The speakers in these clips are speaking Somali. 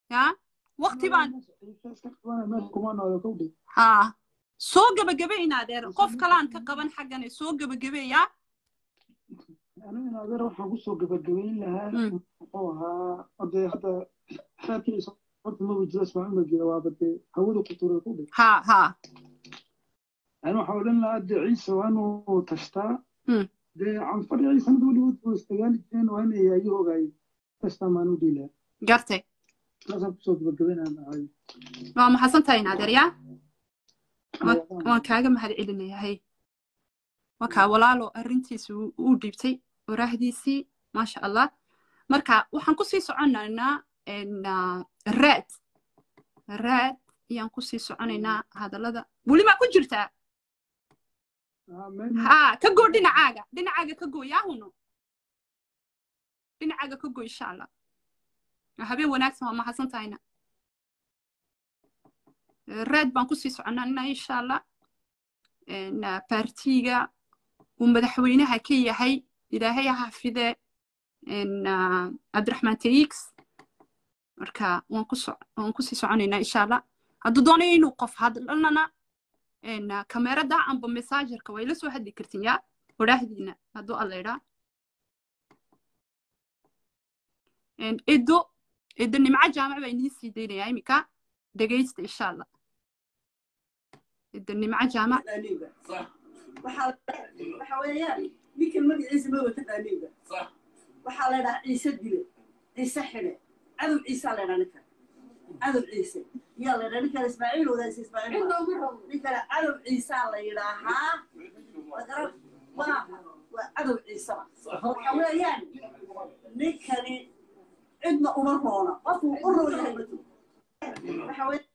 ya waqti baan ciise iska qabana meel kuma nooda kowdhi haa soo gebagabayna adeer qof kalaan ka qaban xaggane soo gebagabeeya aniga in adeer waxaan kusoo gabagabayn lahaa Mm. muxuu ahaa hadee hadda xeerkiisa horta maba jiro ismaaciil ma jiro waaba dee hawada ku turay kowdhi haa haa yani waxaa odhan lahaa dee ciise waa inuu tashtaa Mm. dee canfar iyo ciisanada weligood buu isdagaali jireen waa inay ayahoogaay tashtaa maan u dhiilaa gartay saasaan kusoo gabagabaynaa lahay waa maxadsan tahay in adeer yaa waan kaaga mahad celinaya hay waa kaa walaalo arrintiisa uu uu dhiibtay waraahdiisii maasha allah marka waxaan kusii soconaynaa en, ah, raad raad ayaan kusii soconaynaa hadallada weli maa ku jirtaa haa ka goo dhinacaaga dhinacaaga ka goo yaahuno dhinacaaga ka goo insha allah Waa habeen wanaagsan waa mahadsan tahayna raad baan kusii soconanaa insha allah En, ah, baartiga uu madaxweynaha ka yahay ilaahay ha xafide en, ah, cabdiraxmaan taix marka waan ku so- waan kusii soconaynaa insha allah hadduu doonayo inuu qof hadlanana en, ah, kamerada amba mesaajarka way la soo hadli kartin yaa waraahdiina hadduu alla idhaa En, edo edo nimco jaamac baa inii sii daynayaa iminka dhegaysta insha allah edo nimco jaamac taqaaniinba waxaa waxa weeyaan ninkan magaciisa ma wata taqaaniinba waxaa la dhahaa ciise dile ciise xidhe cadow ciisaa la dhaa ninkan cadow ciise yaa la dhaa ninkan ismaaciil wadaas ismaaciil ninkana cadow ciisaa la yidhaahaa magaran maaha waa cadow ciisaba waxa weeyaan ninkani cidna uma roona qofuu u roon yahay matu waxa weeyaan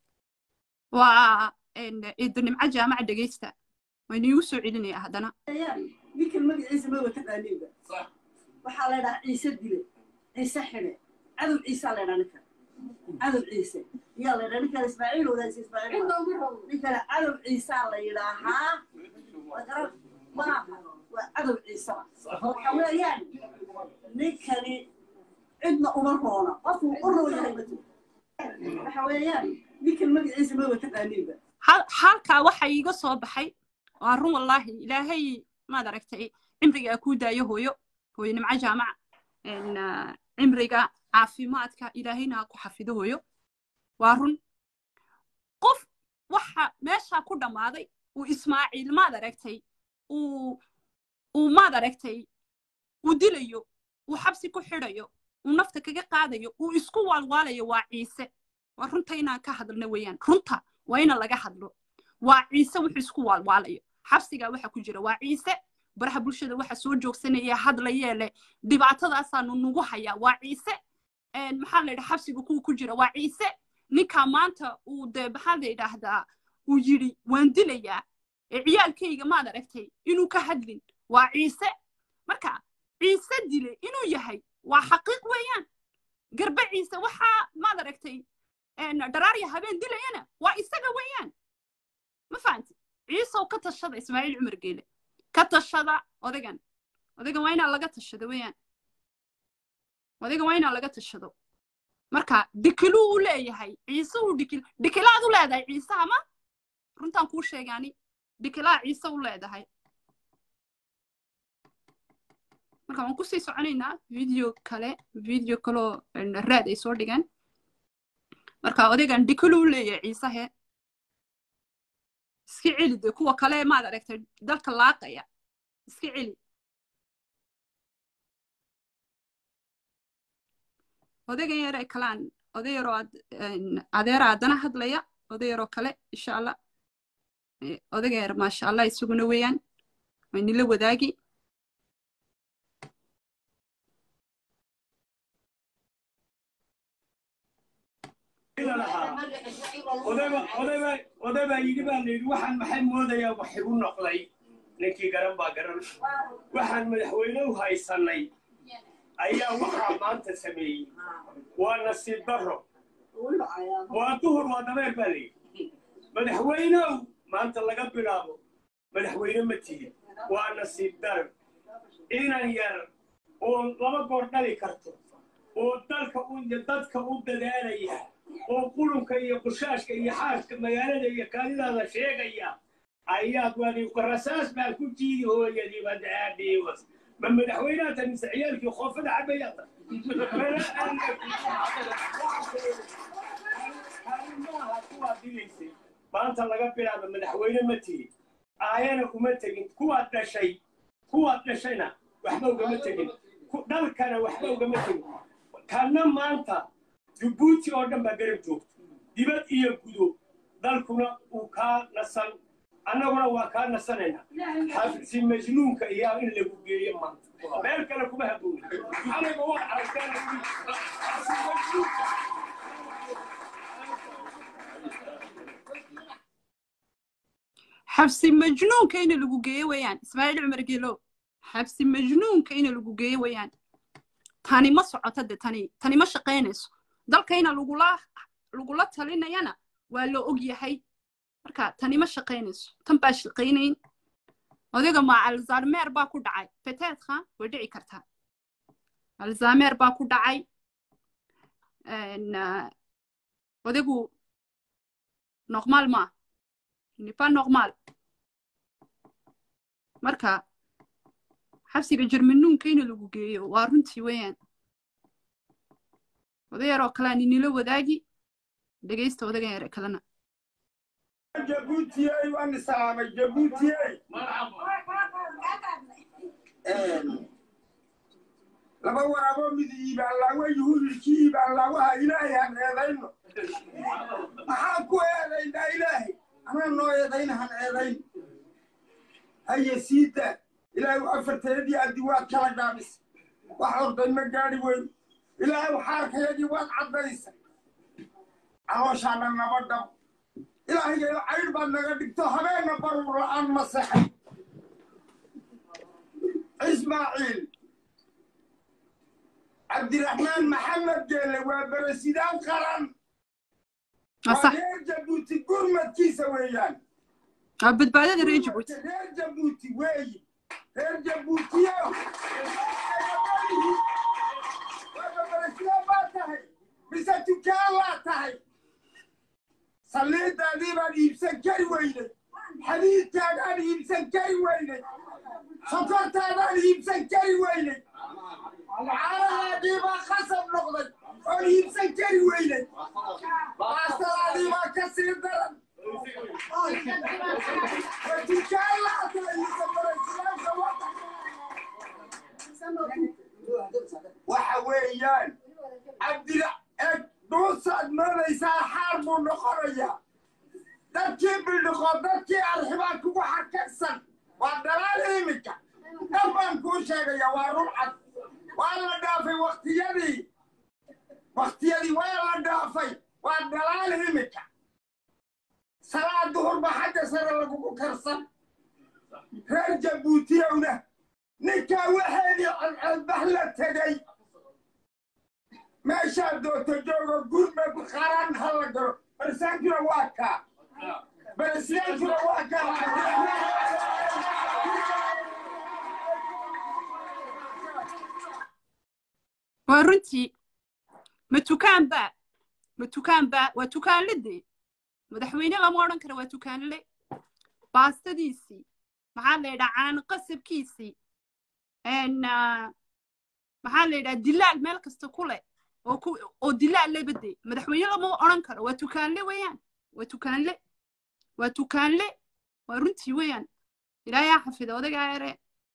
waa en, edo nimco jaamac dhegaysta waa iniigu soo celinaya haddana ninkan magaciisa ma wata taqaaniinba waxaa la dhahaa ciise dile ciise xidhe cadow ciisaa la dhaa ninkan cadow ciise yaa la dhaa ninkan ismaaciil wadaas ismaaciil ninkana cadow ciisaa la yidhaahaa magaran maaha waa cadow ciisaba waxa weeyaan ninkani cidna uma roona qofuu u roon yahay matu waxa weeyaan ninkan magaciisa ma wata taqaaniinba hal halkaa waxa iiga soo baxay waa run wallaahi ilaahay maad aragtay cimriga kuu daayo hooyo hooyo nimco jaamac En, ah, cimriga caafimaadka ilaahayna ha ku xafido hooyo waa run qof waxa meeshaa ku dhammaaday uu ismaaciil maad aragtay uu uu maad aragtay uu dilayo uu xabsi ku xidhayo uu nafta kaga qaadayo uu isku waalwaalayo waa ciise waa runta inaan ka hadalno weeyaan runta waa ina laga hadlo waa ciise wuxuu isku waalwaalayo xabsigaa waxa ku jira waa ciise baraha bulshada waxa soo joogsanaya hadlayee leh dhibaatadaasaanu nugu hayaa waa ciise En, maxaa la yidhaha xabsiga kuwa ku jira waa ciise ninkaa maanta uu dee maxaa la yidhaahdaa uu yidhi waan dilayaa ee ciyaalkayga maad aragtay inuu ka hadlin waa ciise marka ciise dile inuu yahay waa xaqiiq weeyaan garbe ciise waxaa maad aragtay en, dharaarya habeen dilayana waa isaga weeyaan ma fahanti ciisow ka tashada ismaaciil cumar geele ka tashada odagan odagan waa inaa laga tashado weeyaan odagan waa inaa laga tashado marka dikiluu u leeyahay ciise uu dikil dikilaad u leedahay ciise ama runtaan kuu sheegaani dikilaa ciise u leedahay marka waan kusii soconaynaa video kale video kaloo en, raad ay soo dhigeen marka odagan dikiluu u leeyahay ciisehe iska celi de kuwa kale maad aragtay dalka laaqaya iska celi odaygan yare kalaan oday yaroo ad- en, adeera haddana hadlaya oday yaroo kale insha allah Eh, odaygan yar maasha allah isaguna weeyaan waa nila wadaagi oday baa yidhi baa layidhi waxaan maxay moodayaa wax igu noqday ninkii garan baa garan waxaan madaxweyne u haysanay ayaa waxaa maanta sameeyey waa nasiib darro waa duhur waa dabeer baa layidhi madaxweynew maanta laga bilaabo madaxweyne ma tihin waa nasiib dar inan yar oo laba goor dhali karto oo dalka u dadka u dadaalaya oo qulunka iyo qushaashka iyo xaaska magaalada iyo kaalidaada sheegaya ayaad wadi rasaas baan ku jiidi hooyadii badaadhiiwas ma madaxweynaha ta mise ciyaalkii khoofada cabayata maaha kuwaad dilaysay maanta laga bilaabo madaxweyne ma tihi aayana uma tegin kuwaad dhashay kuwaad dhashayna waxba ugama tegin dhalkana waxba ugama tegin kana maanta jabuuti oo dhan baa garab joogta dibad iyo gudo dalkuna uu kaa nasan annaguna waa kaa nasanayna xafsi majnuunka iyaa in lagu geeyo maanta meel kale kuma habooni aniga waa aragtaan xabsi majnuunka ina lagu geeyo weeyaan ismaaciil cumar geelow xabsi majnuunka ina lagu geeyo weeyaan tani ma socoto de tani tani ma shaqaynayso dalkayna lagula lagula talinayana waa la og yahay marka tani ma shaqaynayso tan baa shaqaynayn odayga ma alzarmeer baa ku dhacay beteedka way dhici kartaa alzameer baa ku dhacay odaygu normal ma n'est pas normal marka xabsiga jermanuunka ina lagu geeyo waa runtii weeyaan oday yaroo kalea ninila wadaagi dhegaysta odagan yare kalena jabuutiyey waan salaamay jabuutiyey laba waraabo mid iibaalaawa yuhuudilkii iibaalaawaha ilaahay han eedayno maxaan ku eedaynaa ilaahay anaa noo eedayna han eedayn haye siida ilaahay afarteedii addi waad kala gaabis wax orday ma gaadhi weyn ilaahay xaarkayagii waad caddaysa calooshaana naba dhab ilaahaygayo caydh baad naga dhigto habeenna barur la'aan ma sexay ismaaciil cabdiraxmaan maxamed geelle waa beresidaan qaran waa reer jabuuti gurmadkiisa weeyaan waa badbaadada reer jabuuti reer jabuuti weeyi reer jabuutiyo waaba beresidaan baa tahay mise tukaan laa tahay saliidaadii baan iibsan kari weynay xadiidkaadaan iibsan kari weynay sokortaadaan iibsan kari weynay caanahaadii baa khasab noqday oon iibsan kari weynay baastadaadii baa ka sii daran tukaan laatahay mise baresidaanka waxa weeyaan cabdira eg dhuusaad moodaysaa xaar buu noqonayaa dadkii bildhiqoo dadkii arxibaa kugu xakagsan waa dalaal iminka dhan baan kuu sheegayaa waa rulcad waa la dhaafay waktiyadii waktiyadii waa la dhaafay waa dalaal iminka salaad duhurba xagga sare lagugu karsan reer jabuutiyowna ninkaa waxeedii codcodbax la tegay meeshaad doonto joogo gurmad qaran ha la galo barisaankuna waa kaa barisaankuna waa kaa waa runtii ma tukaan baa ma tukaan baa waa tukaanle dee madaxweyne lama odhan kara waa tukaanle baastadiisii maxaa la yidhaha caano qasabkiisii maxaa la yidhaha dilaal meel kasta ku leh oo ku oo dilaal leba dee madaxweyne lama odhan karo waa tukaanle weeyaan waa tukaanle waa tukaanle waa runtii weeyaan ilaahay ha xafida odagaa ere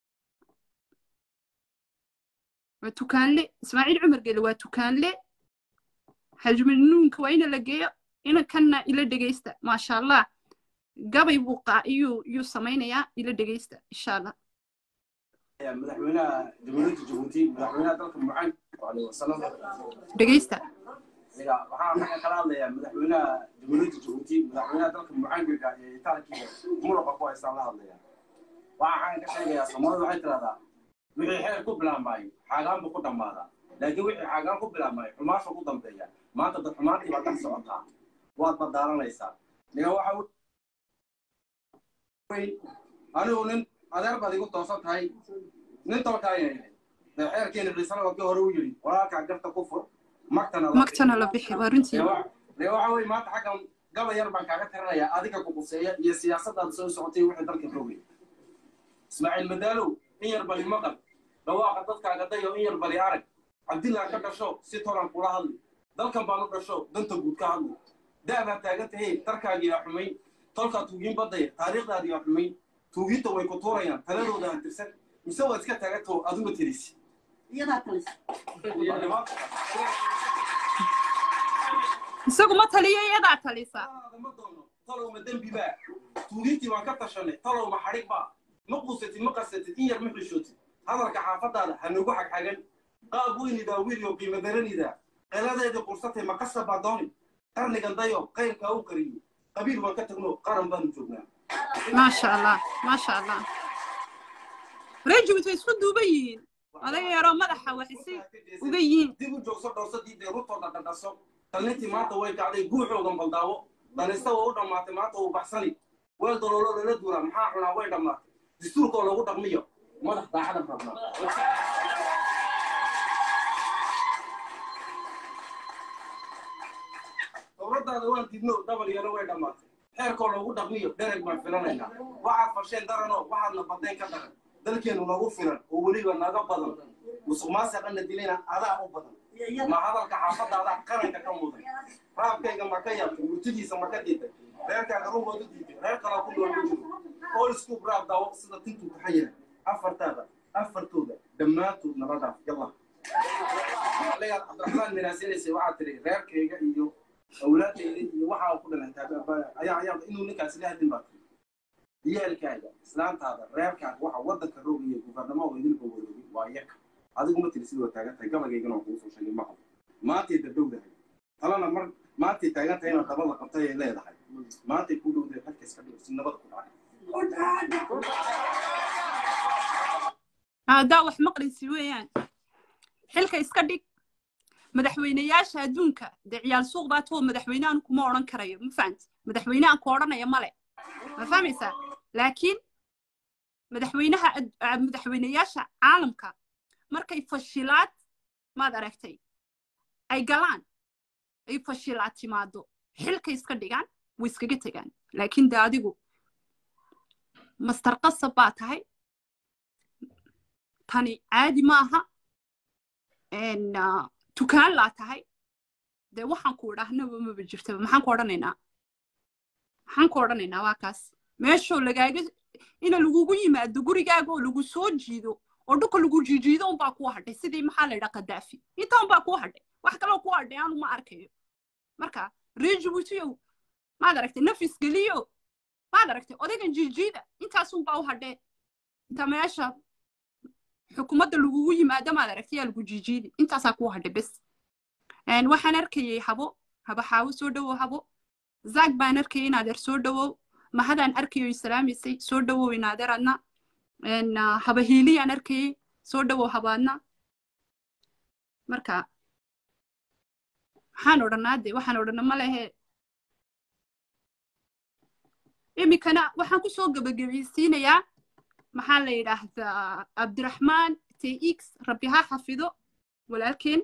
waa tukaanle ismaaciil cumar gele waa tukaanle xajmanuunka waa ina la geeyo ina kanna ila dhegaysta maasha allah gabay buu qaa iyuu iyuu samaynayaa ila dhegaysta insha allah madaxweynaha jamhuuriyadda jabuuti madaxweynaha dalka mucaan alayhi wasalam dhegaysta waxaan waxaan kala hadlayaa madaxweynaha jamhuuriyadda jabuuti madaxweynaha dalka mucaanka ee itaankiga muruqa ku haystaan la hadlaya waxaan ka sheegayaa soomaalida waxay tidahdaa wixii xeer ku bilaabmaayo xaagaan buu ku dhammaadaa laakiin wixii xaagaan ku bilaabmaayo xumaasha ku dambeeya maanta dad xumaantii baad dhex socotaa waad badaalanaysaa niga waxa anigu nin adeer baad igu toosan tahay nin tolkaayayna xeerkeena ciisana wadka hore u yidhi walaalkaa garta ku fur magtana magtana la bixi waa runtii dee waxa weye maanta xaggan gaba yar baan kaaga tirinayaa adiga kuquseeya iyo siyaasadaada soo socotay wixii dalka rogay ismaaciil madaalow in yar bali maqal dhawaaqa dadkaaga dayo in yar bali arag cabdillah ka dhasho si tolan kula hadli dalkan baan u dhasho danta guud ka hadli da'baa taagan tahay darkaagiyaa xumayn tolkaa tuugin badaya taariikhdaadiyaa xumayn tuuginta way ku tuurayaan taladooda ha tirsan mise waad iska taagantao adigu tirisi iyadaa talisa isagu ma taliyo iyadaa talisa ma doono talow ma dembi baa tuugintii waan ka tashanay talow ma xadhig baa ma quusatid ma qarsatid in yar ma xishootid hadalka xaafadaada ha nagu xagxagan qaab weynidaa wiilyo qiimo daranidaa qeladeedii qursatay ma qasab baa dooni qarnigan dayo qayrkaa u qariyo qabiil waan ka tagno qaran baanu joognaa maasha allah maasha allah rejimit way isku duuban yihiin odaga yaroo madaxa waxisi uga yihiin dib u joogso dhowsadii dee rutooda dhadhaso talnintii maanta way kacday guuxoodan baldaawo danista waa u dhammaatay maanta uu baxsani weel daloolo lala duulaa maxaa cunaa way dhammaatay dastuurkoo lagu dhaqmiyo madax daacada rabnaa dowladdaada waan didno dabal yaro way dhammaatay xeerkoo lagu dhaqmiyo dhereg baan filanaynaa waxaad fasheen daranoo waxaadna badnayn ka daran dalkeenu nagu filan oo weliba naga badan musuq maasaqana dilayna adaa u badan ma hadalka xaafadaadaa qaranka ka mudan raabkayga ma ka yaabtay murtidiisa ma ka diiday reerkaaga rugood u diiday reer kalaa ku nool ma jiro all scoop raab daawo sida tintuu taxayira afartaada afartooda dhammaantood nala dhaaf yalla leeyaad cabdiraxmaan minaasinaysa waxaad tiri reerkayga iyo awlaadayda iyo waxaa ku dhalantaa ayaa ayaa inuu ninkaas la hadin baa tiri ciyaalkaaga islaantaada reerkaaga waxa waddanka roogaya gubarnamo oo idinka waroogay waa yaka adigu ma tiri sidoo taagan tahay gabageygana waa kugu soo sheegay maqal maantay dadowdahay talana mar maantay taagan tahay inaad dabada qabtay ay leedahay maantay ku dhowdahay xalka iska dhigo si nabada ku dhacay haddaa wax maqlaysi weeyaan xilka iska dhig madaxweynayaasha adduunka dee ciyaal suuq baa too madaxweynehan kuma odhan karayo ma fahamti madaxweynehan ku odhanaya male ma fahmaysaa laakiin madaxweynaha madaxweynayaasha caalamka markay fashilaad maad aragtay ay galaan ay fashilaad timaado xilka iska dhigaan way iskaga tegaan laakiin de adigu mastar qasab baa tahay tani caadi maaha tukaan laa tahay dee waxaan ku idhaahnaba maba jirtaba maxaan ku odhanaynaa maxaan ku odhanaynaa waa kaas meeshoo lagaaga ina lagugu yimaado gurigaaga oo lagu soo jiido oo dhulka lagu jiijiido unbaa kuu hadhay sidii maxaa la yidhaa kadaafi inta unbaa kuu hadhay wax kaloo kuu hadhay aanu ma arkayo marka reer jibuutiyow maad aragtay nafis geliyo maad aragtay odaygan jiijiida intaasunbaa u hadhee inta meesha xukuumadda lagugu yimaado maad aragtay yaa lagu jiijiidi intaasaa kuu hadhay bes waxaan arkayay habo haba xaawo soo dhowow habo zaag baan arkayay inaadeer soo dhowow mahadaan arkayo islaamisay soo dhowow inaadeer adna haba hiiliyaan arkayay soo dhowow habaadna marka waxaan odhanaa de waxaan odhana ma lehe iminkana waxaan kusoo gebagabaysiinayaa maxaa la yidhaahdaa cabdiraxmaan tx rabbi ha xafido walaalkeen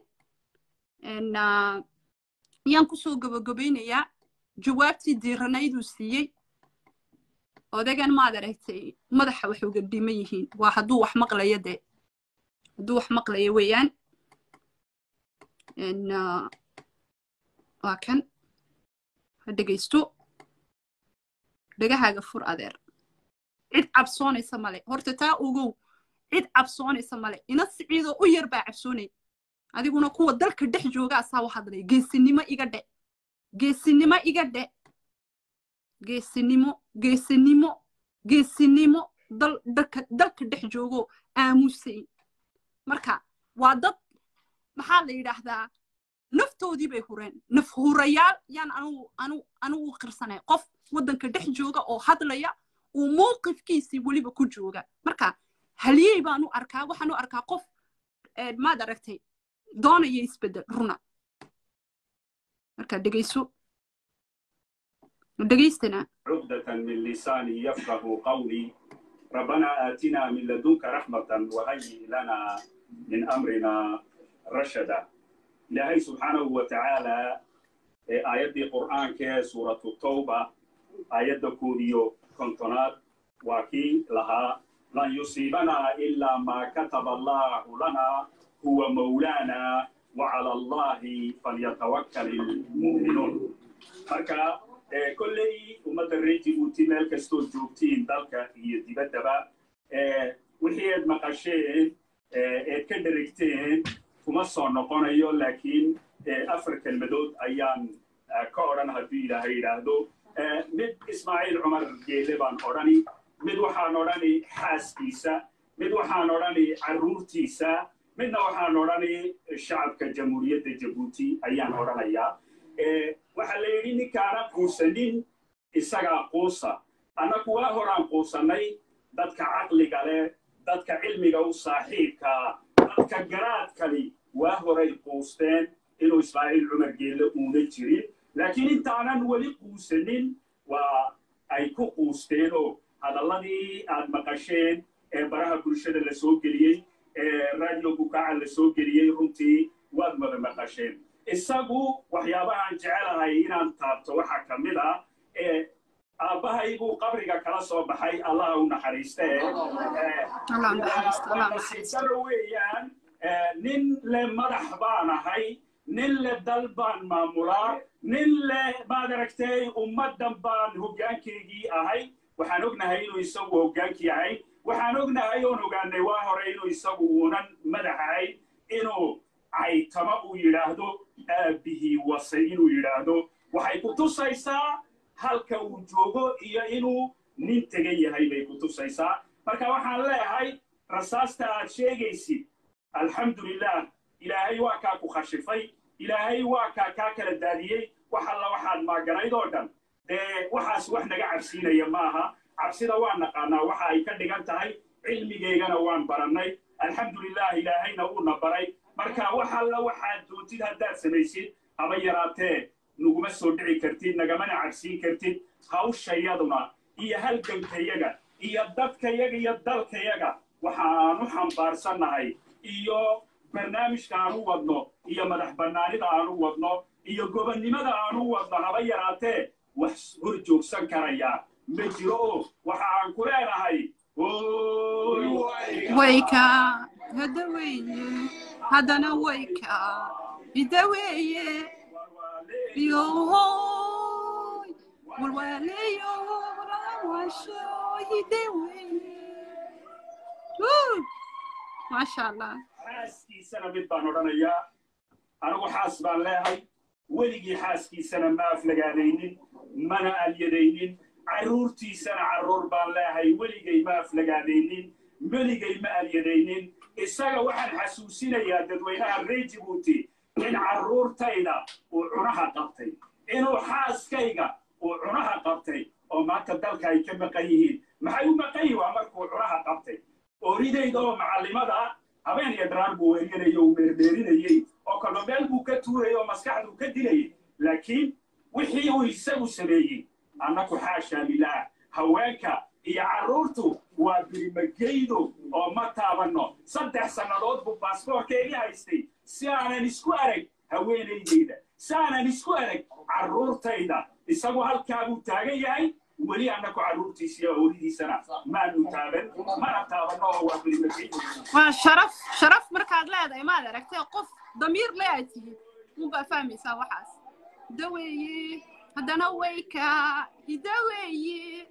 ayaan kusoo gebagabaynayaa jawaabtii diiranayduu siiyey odagan maad aragtay madaxa wax uga dhiman yihiin waa hadduu wax maqlayo dee hadduu wax maqlayo weeyaan waa kan ha dhegaysto dhegahaaga fur adeer cid cabsoonaysa male horta taa ogow cid cabsoonaysa male ina siciidoo u yar baa cabsoonay adiguna kuwa dalka dhex jooga asaa u hadlaya geesinimo iga dhe geesinimo iga dhe geesinimo geesinimo geesinimo dal dalka dalka dhex joogo aamusay marka waa dad maxaa la yidhaahdaa naftoodii bay hureen naf hurayaal yaan anugu anu anugu qirsanay qof waddanka dhex jooga oo hadlaya uu mowqifkiisii weliba ku jooga marka haliyey baan u arkaa waxaan u arkaa qof maad aragtay doonaya isbeddel runa marka dhegayso دقيستنا عقدة من لساني يفقه قولي ربنا آتنا من لدنك رحمة وهيئ لنا من أمرنا رشدا إلهي سبحانه وتعالى aayaddii qur'aanka ee suuratu tawba aayadda koodiyo kontonaad waa kii lahaa lan yusiibanaa ilaa maa kataba allahu lana huwa mawlaana wacala allahi falyatawakkal ilmu'minuun marka kolley ummadda reer jibuuti meel kastoo joogtiin dalka iyo dibaddaba wixii eed maqasheen eed ka dherigteen kuma soo noqonayo laakiin afar kelmadood ayaan ka odhan hadduu ilaahay yidhaahdo mid ismaaciil cumar geele baan odhani mid waxaan odhani xaaskiisa mid waxaan odhani carruurtiisa midna waxaan odhani shacabka jamhuuriyadda jabuuti ayaan odhanayaa waxaa la yidhi ninkaana quusanin isagaa quusa annaku waa horaan quusannay dadka caqliga leh dadka cilmiga u saaxiibkaa dadka garaadkali waa horay quusteen inuu ismaaciil cumar geelle uuna jirin laakiin intaanan weli quusanin waa ay ku quusteen oo hadalladii aad maqasheen ee baraha bulshada la soo geliyey ee radio bukaaca la soo geliyey runtii waad wada maqasheen isagu waxyaabahaan jecelahay inaan taabto waxaa ka mid ah ee aabbahaybuu qabriga kala soo baxay allaha u naxariiste nasiibdaro weeyaan nin le madax baan ahay nin le dal baan maamulaa nin le maad aragtay ummaddan baan hoggaankeygii ahay waxaan ognahay inuu isagu hoggaankii ahay waxaan ognahay oon ogaanay waa hore inuu isagu uunan madax ahayn inuu caytama uu yidhaahdo aabbihii wasay inuu yidhaahdo waxay ku tusaysaa halka uu joogo iyo inuu nin tegan yahay bay ku tusaysaa marka waxaan leeyahay rasaasta aad sheegaysid alxamdulilah ilaahay waa kaa ku khashifay ilaahay waa kaa kaa kala daadiyey wax alla waxaad maaganayd oo dhan dee waxaas wax naga cabsiinaya maaha cabsida waan naqaanaa waxa ay ka dhigan tahay cilmigeygana waan barannay alxamdulilah ilaahayna uuna baray marka wax alla waxaad doontid haddaad samaysid haba yaraatee naguma soo dhici kartid nagamana cabsiin kartid hawshayaduna iyo halgankayaga iyo dadkayaga iyo dalkayaga waxaanu xambaarsannahay iyo barnaamijka aanu wadno iyo madax bannaanida aanu wadno iyo gobonnimada aanu wadno haba yaraatee wax hor joogsan karaya ma jiro oo waxa aan ku leenahay wayka hadda weeye haddana wayka hidda weeye yohoy walwaaleyo walawasho hidda weeye maasha allah xaaskiisana mid baan odhanayaa anigu xaas baan leehay weligii xaaskiisana ma aflagaadaynin mana alyadaynin carruurtiisana carruur baan leehay weligay ma aflagaadaynin weligay ma alyadaynin isaga waxaan xasuusinayaa dadweynaha reer jibuuti in carruurtayda uu cunaha qabtay inuu xaaskayga uu cunaha qabtay oo maanta dalka ay ka maqan yihiin maxay u maqan yihin waa markuu cunaha qabtay ooridayda oo macallimada habeen iyo daraar buu weerinayay uu meermeerinayey oo kalba meel buu ka tuurayay oo maskaxduu ka dilayay laakiin wixii uu isagu sameeyey annaku xaashaa lilaah haweenka iyo carruurtu waa birimageydo oo ma taabanno saddex sannadood buu baasboorkeedii haystay si aanan isku arag haweenaydayda si aanan isku arag carruurtayda isagu halkaa buu taagan yahay weli annaku carruurtiisa iyo howlidiisana maanu taaban mana taabanno oo waa birimageydo waa sharaf sharaf markaad leedahay maad aragtay qof damiir le aad tihiin unbaa fahmaysaa waxaas hidda weeye haddana wayka hidda weeye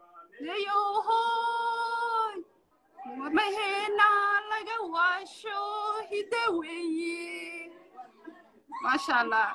leyohoy maheena laga waasho hidda weeye maasha allah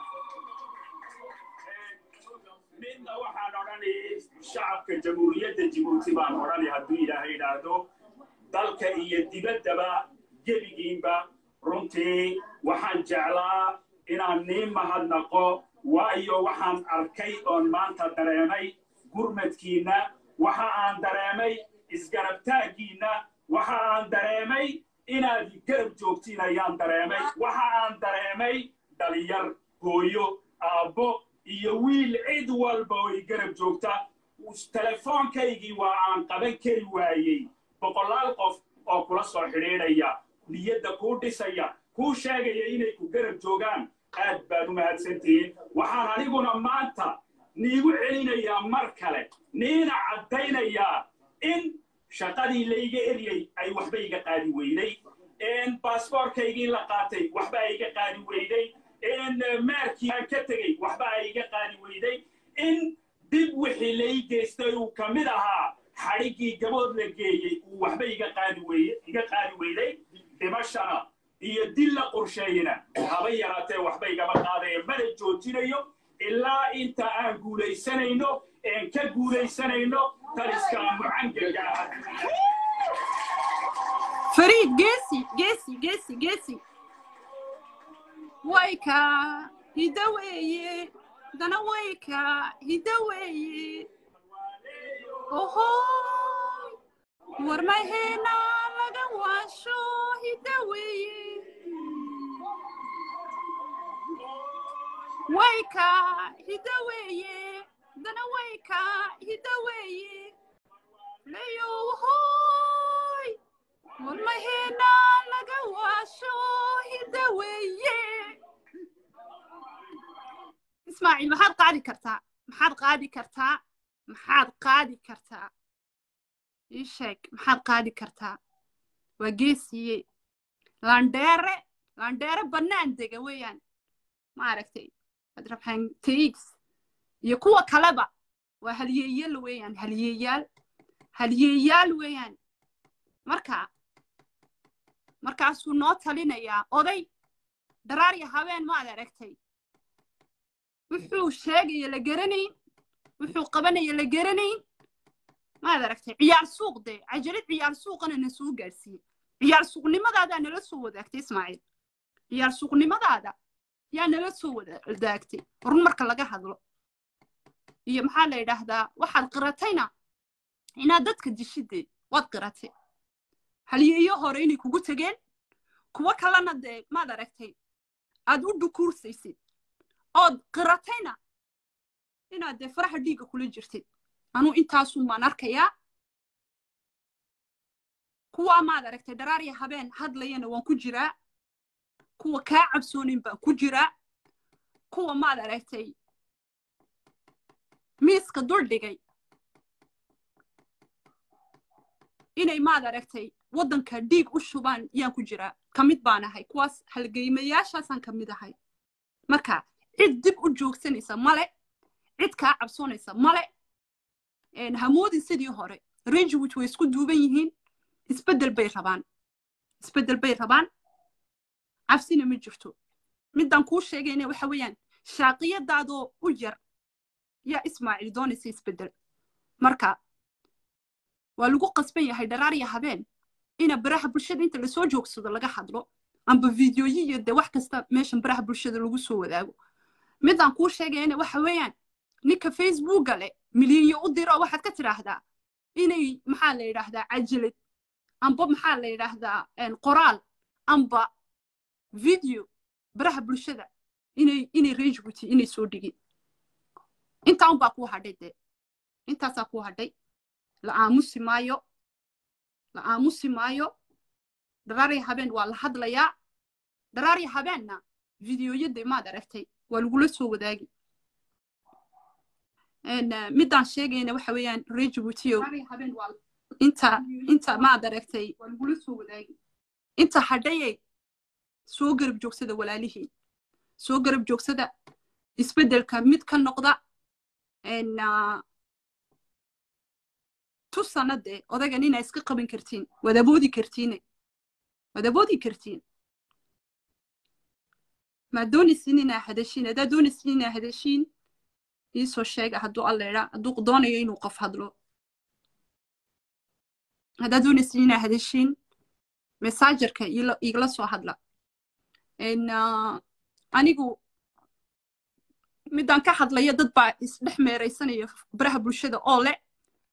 midna waxaan odhani shacabka jamhuuriyadda jibuuti baan odhani hadduu ilaahay idhaahdo dalka iyo dibaddaba gebigiinba runtii waxaan jeclaa inaan nii mahadnaqo waayo waxaan arkay oon maanta dareemay gurmadkiinna waxa aan dareemay isgarabtaaggiinna waxa aan dareemay inaad garab joogtiin ayaan dareemay waxa aan dareemay dhalinyar hooyo aabbo iyo wiil cid walba oo i garab joogta telefoonkaygii waa aan qaban kari waayey boqolaal qof oo kula soo xidhiidhaya niyadda kuu dhisaya kuu sheegaya inay ku garab joogaan aad baad u mahadsantihiin waxaan anigu haddaba maanta niigu celinayaa mar kale niina caddaynayaa in shaqadii layga eryey ay waxba iga qaadi weyday baasboorkaygii la qaatay waxba ay iga qaadi weyday meerkii aan ka tegey waxba ay iga qaadi weyday in dib wixii lay geystay uu ka mid ahaa xadhiggii gabood la geeyey uu waxba iga qaadi weye iga qaadi weyday dhimashana iyo dil la qorsheeyena haba yaraatee waxba igama qaadaya mana joojinayo ilaa inta aan guulaysanayno een ka guulaysanayno taliska mucangaga ah fariid geesi geesi geesi geesi wayka hidda weeye dana wayka hidda weeye ohoy war maheena laga waasho hidda weeye wayka hidda weeye dana wayka hidda weeye leyo ohoy war maheena laga waasho hidda weeye ismaaciil maxaad qaadi kartaa maxaad qaadi kartaa maxaad qaadi kartaa ii sheeg maxaad qaadi kartaa waa geesiye landheere landheere bannaan dega weeyaan maaragtay adrabxan taigs iyo kuwa kaleba waa halyeeyal weeyaan halyeeyaal halyeeyaal weeyaan marka markaasuu noo talinayaa oday dharaarya habeen maad aragtay wuxuu sheegaya la garanayn wuxuu qabanaya la garanayn maad aragtay ciyaar suuq dee cajalad ciyaar suuqana na soo gaadhsiiyey ciyaar suuqnimadaada nala soo wadaagtay ismaaciil ciyaar suuqnimadaada yaa nala soo wadaagtay run marka laga hadlo iyo maxaa la yidhaahdaa waxaad qiratayna inaad dadka dishidee waad qiratay halyeeyo hore inay kugu tegeen kuwo kalena dee maad aragtay aad u dhukuursaysid ood qiratayna inaad dee faraha dhiigga kula jirtid anuu intaasun baan arkayaa kuwaa maad aragtay dharaarya habeen hadlayana waan ku jiraa kuwa kaa cabsoonin baan ku jiraa kuwa maad aragtay miiska dul dhigay inay maad aragtay waddanka dhiig u shubaan yaan ku jiraa ka mid baan ahay kuwaas halgeymayaashaasaan ka mid ahay marka cid dib u joogsanaysa male cid kaa cabsoonaysa male hamoodin sidii hore rangewood way isku duuban yihiin isbeddel bay rabaan isbeddel bay rabaan cabsina ma jirto midaan kuu sheegayna waxa weeyaan shaaqiyadaadoo u yar yaa ismaaciil doonaysa isbeddel marka waa lagu qasban yahay dharaarya habeen ina baraha bulshada inta lasoo joogsado laga hadlo amba videoyi iyo dee wax kasta meeshan baraha bulshada lagu soo wadaago midaan kuu sheegayna waxa weeyaan ninka facebooka leh milyanyo u diro waxaad ka tidhaahdaa inay maxaa la yidhaahdaa cajalad amba maxaa la yidhaahdaa qoraal amba video baraha bulshada inay inay rangebuty inay soo dhigin intaa unbaa kuu hadhay dee intaasaa kuu hadhay la aamusi maayo la aamusi maayo dharaarya habeen waa la hadlayaa dharaarya habeenna videoyadii maad aragtay waa lagula soo wadaagi midaan sheegayna waxa weeyaan rejibutio inta inta maad aragtay waa lagula soo wadaagi inta hadhayay soo garab joogsada walaalihiin soo garab joogsada isbeddelka mid ka noqda tu sanadee odagan inaa iska qaban kartiin waad aboodi kartiine waad aboodi kartiin maad doonaysin inaa hadashiin haddaad doonaysin inaa hadashiin iisoo sheega hadduu alleedha hadduu doonayo inuu qof hadlo haddaad doonaysin inaa hadashiin mesaajarka igala soo hadla anigu midaan ka hadlaya dad baa isdhex meeraysanaya baraha bulshada oo le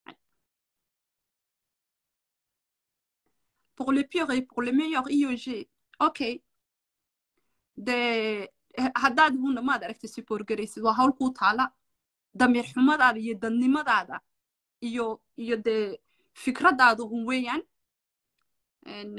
pour le pire et pour le meilleur IOG okay de haddaad huna maad aragtay siboorgaraysid waa hawl kuu taala damiir xumadaada iyo dadnimadaada iyo iyo dee fikradaada un weeyaan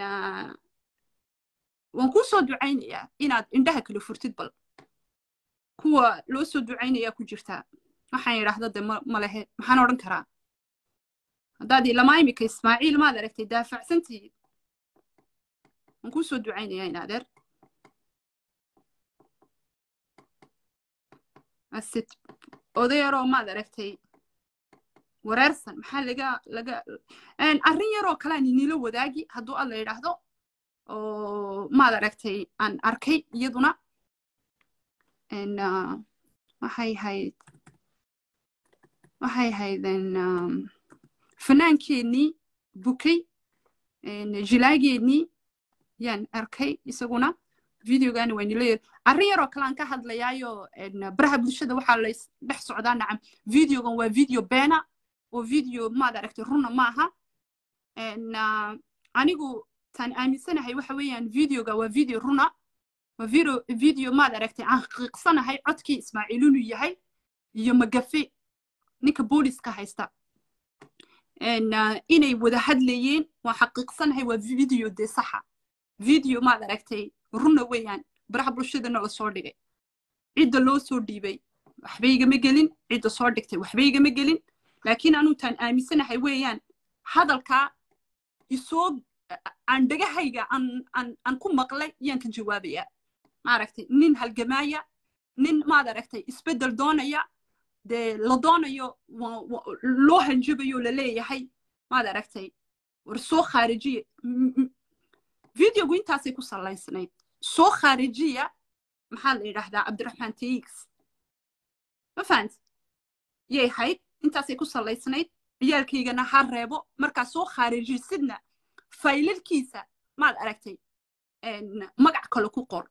waan kuu soo ducaynayaa inaad indhaha kala furtid bal kuwa loo soo ducaynayaa ku jirtaa waxaan yidhaahda de ma lehe maxaan odhan karaa haddaad ilamaa imika ismaaciil maad aragtay daafacsantihiid waan kuu soo ducaynayaa in adeer asid oday yaroo maad aragtay wareersan maxaa laga laga arrin yaroo kalean inila wadaagi hadduu alla yidhaahdo oo maad aragtay aan arkay iyaduna waxay hayd waxay haydeen fanaankeenii bukay jilaageennii yaan arkay isaguna videogani waa nila yar arrin yaroo kale aan ka hadlayaayo baraha bulshada waxaa la dhex socdaa nacam videogan waa video beena oo video maad aragtay runa maaha anigu taan aaminsanahay waxa weeyaan videoga waa video runa waa video video maad aragtay aan qiiqsanahay codkii ismaaciil inuu yahay iyo magafe ninka booliska haysta inay wada hadlayeen waan xaqiiqsanahay waa video dee saxa video maad aragtay runa weeyaan baraha bulshadana la soo dhigay cidda loo soo dhiibay waxba igama gelin cidda soo dhigtay waxba igama gelin laakiin anuu taan aaminsanahay weeyaan hadalkaa isoo aan dhagahayga aan ku maqlay yaan ka jawaabayaa maaragtay nin halgamaaya nin maad aragtay isbeddel doonaya dee la doonayo loo hanjabayo la leeyahay maad aragtay war soo khaarijiya videogu intaasay ku salaysnayd soo khaarijiya maxaa la yidhaahdaa cabdiraxmaan tx ma fahant yay hayd intaasay ku salaysnayd ciyaalkaygana ha reebo markaa soo khaarijisidna faylalkiisa maad aragtay magac kale ku qor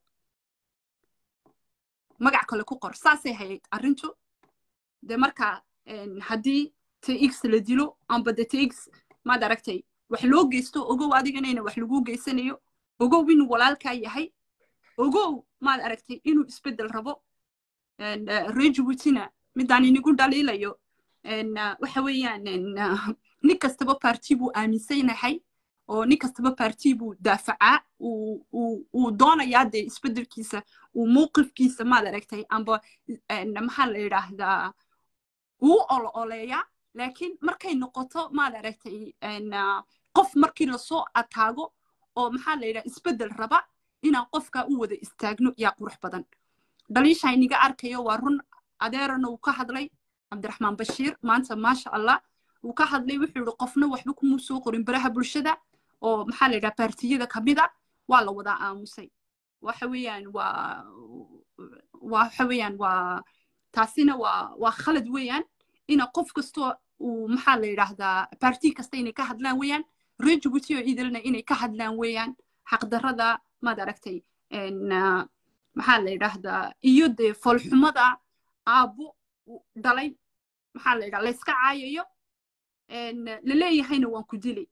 magac kale ku qor saasay hayd arrintu de markaa haddii tx la dilo amba de tx maad aragtay wax loo geysto ogow adiganayna wax lagu geysanayo ogow inuu walaalkaa yahay ogow maad aragtay inuu isbeddel rabo rejibutina midaan inigu dhaliilayo waxa weeyaan nin kastaba parti buu aaminsanahay oo nin kastaba parti buu daafacaa uu doonayaa dee isbeddelkiisa uu mowqifkiisa maad aragtay amba maxaa la yidhaahdaa uu olo oleeyaa laakiin markay noqoto maad aragtay qof markii lasoo ataago oo maxaa la yidhaha isbeddel raba inaan qofkaa u wada istaagno yaa qurux badan dhaliisha iniga arkayo waa run adeerana uu ka hadlay cabdiraxmaan bashiir maanta maasha allah uu ka hadlay wuxuu yihi qofna waxba kumuu soo qorin baraha bulshada oo maxaa la yidhaha baartiyada kamida waa la wadaa aamusay waxa weeyaan waa waxa weeyaan waa taasina waa waa khalad weeyaan ina qof kastoo uu maxaa la yidhaahdaa baarti kasta inay ka hadlaan weeyaan reer jibuuti oo idilna inay ka hadlaan weeyaan xaqdarrada maad aragtay maxaa la yidhaahdaa iyo dee foolxumada aabbo dhalay maxaa la yidhaha layska caayayo laleeyahayna waan ku dilay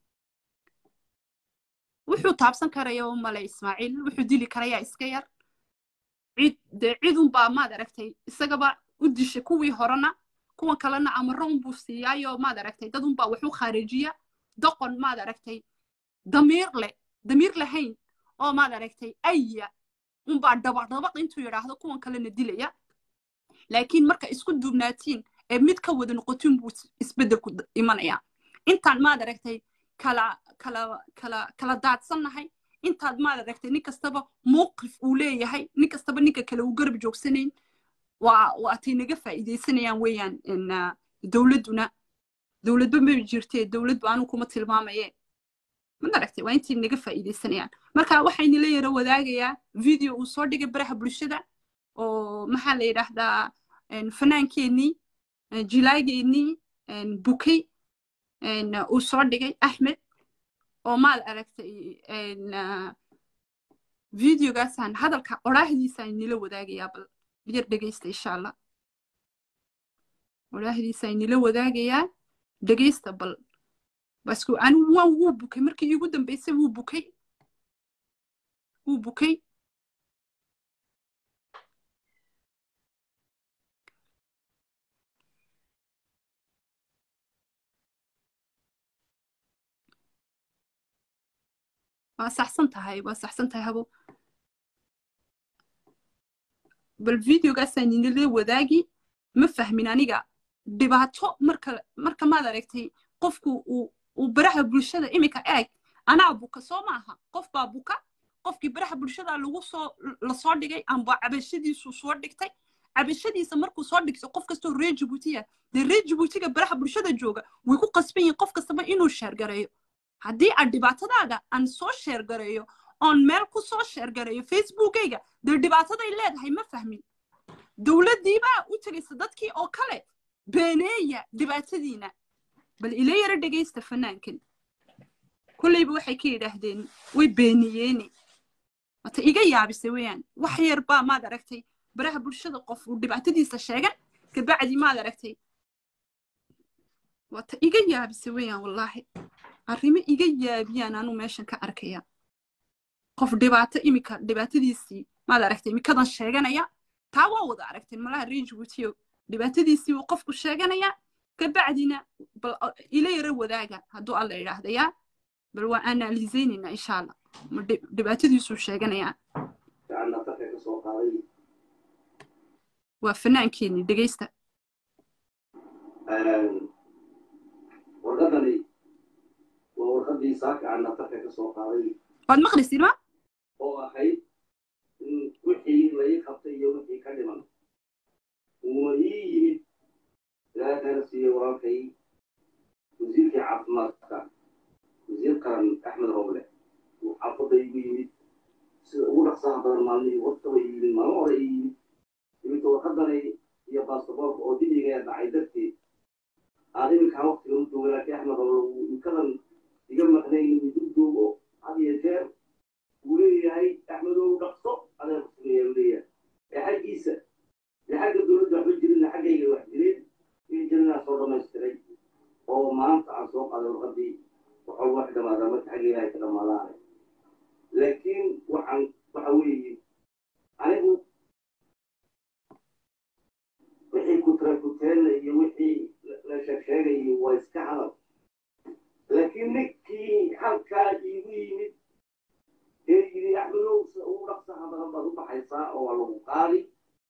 wuxuu taabsan karaya male ismaaciil wuxuu dili karayaa iska yar cid dee cidunbaa maad aragtay isagaba u dishay kuwii horena kuwan kalena amaro unbuu siiyaayo maad aragtay dad unbaa wax u khaarijiya doqon maad aragtay damiir leh damiir lahayn oo maad aragtay aya unbaa dabadabaq intuu yidhaahdo kuwan kalena dilaya laakiin marka isku duubnaatiin ee mid ka wada noqotin buu isbeddelku imanayaa intaan maad aragtay kala kala kala kala daadsannahay intaad maad aragtay nin kastaba mowqif uu leeyahay nin kastaba ninka kale uu garab joogsanayn waa waatay naga faa'iidaysanayaan weeyaan dowladduna dowladba ma jirtee dowladba anu kuma tilmaamaye mad aragtay waa intay naga faa'iidaysanayaan marka waxaynila yaro wadaagayaa video uu soo dhigay baraha bulshada oo maxaa la yidhaahdaa fanaankeenii jilaageennii bukay uu soo dhigay axmed oo maad aragtay videogaasaan hadalka odhaahdiisaan nila wadaagayaa bal yar dhegeysta insha allah odhaahdiisaan nila wadaagayaa dhegeysta bal basku anigu waan wuu bukay markii iigu dambeysay wuu bukay wuu bukay waa saxsan tahay waa saxsan tahay habo bal videogaasaan inila wadaagi ma fahmin aniga dhibaato marka marka maad aragtay qofku uu uu baraha bulshada iminka eeg anaa buka soo maaha qof baa buka qofkii baraha bulshada lagu soo lasoo dhigay amba cabashadiisu soo dhigtay cabashadiisa markuu soo dhigto qof kastoo reer jibuutiya dee reer jibuutiga baraha bulshada jooga way ku qasban yihin qof kastaba inuu sheergareeyo haddii aan dhibaatadaada aan soo sheergareeyo oon meel ku soo sheergareeyo facebookayga dee dhibaataday leedahay ma fahmin dowladdiibaa u tegaysa dadkii oo kale beeneeya dhibaatadiina bal ila yaro dhegaysta fanaankan kolleyba waxay ka yidhaahdeen way beeniyeeni wata iga yaabisa weeyaan wax yar baa maad aragtay baraha bulshada qof uu dhibaatadiisa sheegan kabacdi maad aragtay wata iga yaabisa weeyaan wallaahi arrimo iga yaabiyaan anuu meeshan ka arkaya qof dhibaato imika dhibaatadiisii maad aragtay imikadan sheeganaya taa waa wada aragtay malaha rejibuutiyo dhibaatadiisii uu qofku sheeganaya kabacdina bal ila yaro wadaaga hadduu alla yidhaahdayaa bal waa analizeynayna insha allah ma dhibaatadiisuu sheeganayaa waa fanaankeenii dhegaysta warqadani waa warqadii saaka aan naftarka ka soo qaaday waad maqlaysid ma oo ahayd in wixii la ii qabtay iyo wixii ka dhiman uuna ii yimid ilaahay khayra siiye walaalkay wasiirkii caafimaadka wasiir qaran axmed roble uu xaafadda igu yimid sida ugu dhaqsaha badan maalmihii waqtaba ii yimid maalmo hore ii yimid iminka warqadani iyo baastaboorka oo dibiga dhacay darteed aad iminkaa waqtiga u jooga laakiin axmed roble uu imkadan iga maqnayn uu dul joogo had iyo jeer uu leeyahay axmedow dhaqso adeer kusugeeya uu leeyahay ee xaggiisa ee xagga dowladda waxba jirinna xaggayga wax jireen iyo jirinaa soo dhamaystiray oo maanta aan soo qaaday warqadii waxaa wax dhamaadaa marka xaggayga ay ka dhamaadaane laakiin waxaan waxa weeye anigu wixii kutrakuteena iyo wixii la sheegsheegayo waa iska hadal laakiin ninkii halkaa iigu yimid ee yidhi axmedow sida ugu dhaqsaha badan baad u baxaysaa oo waa lagu qaadi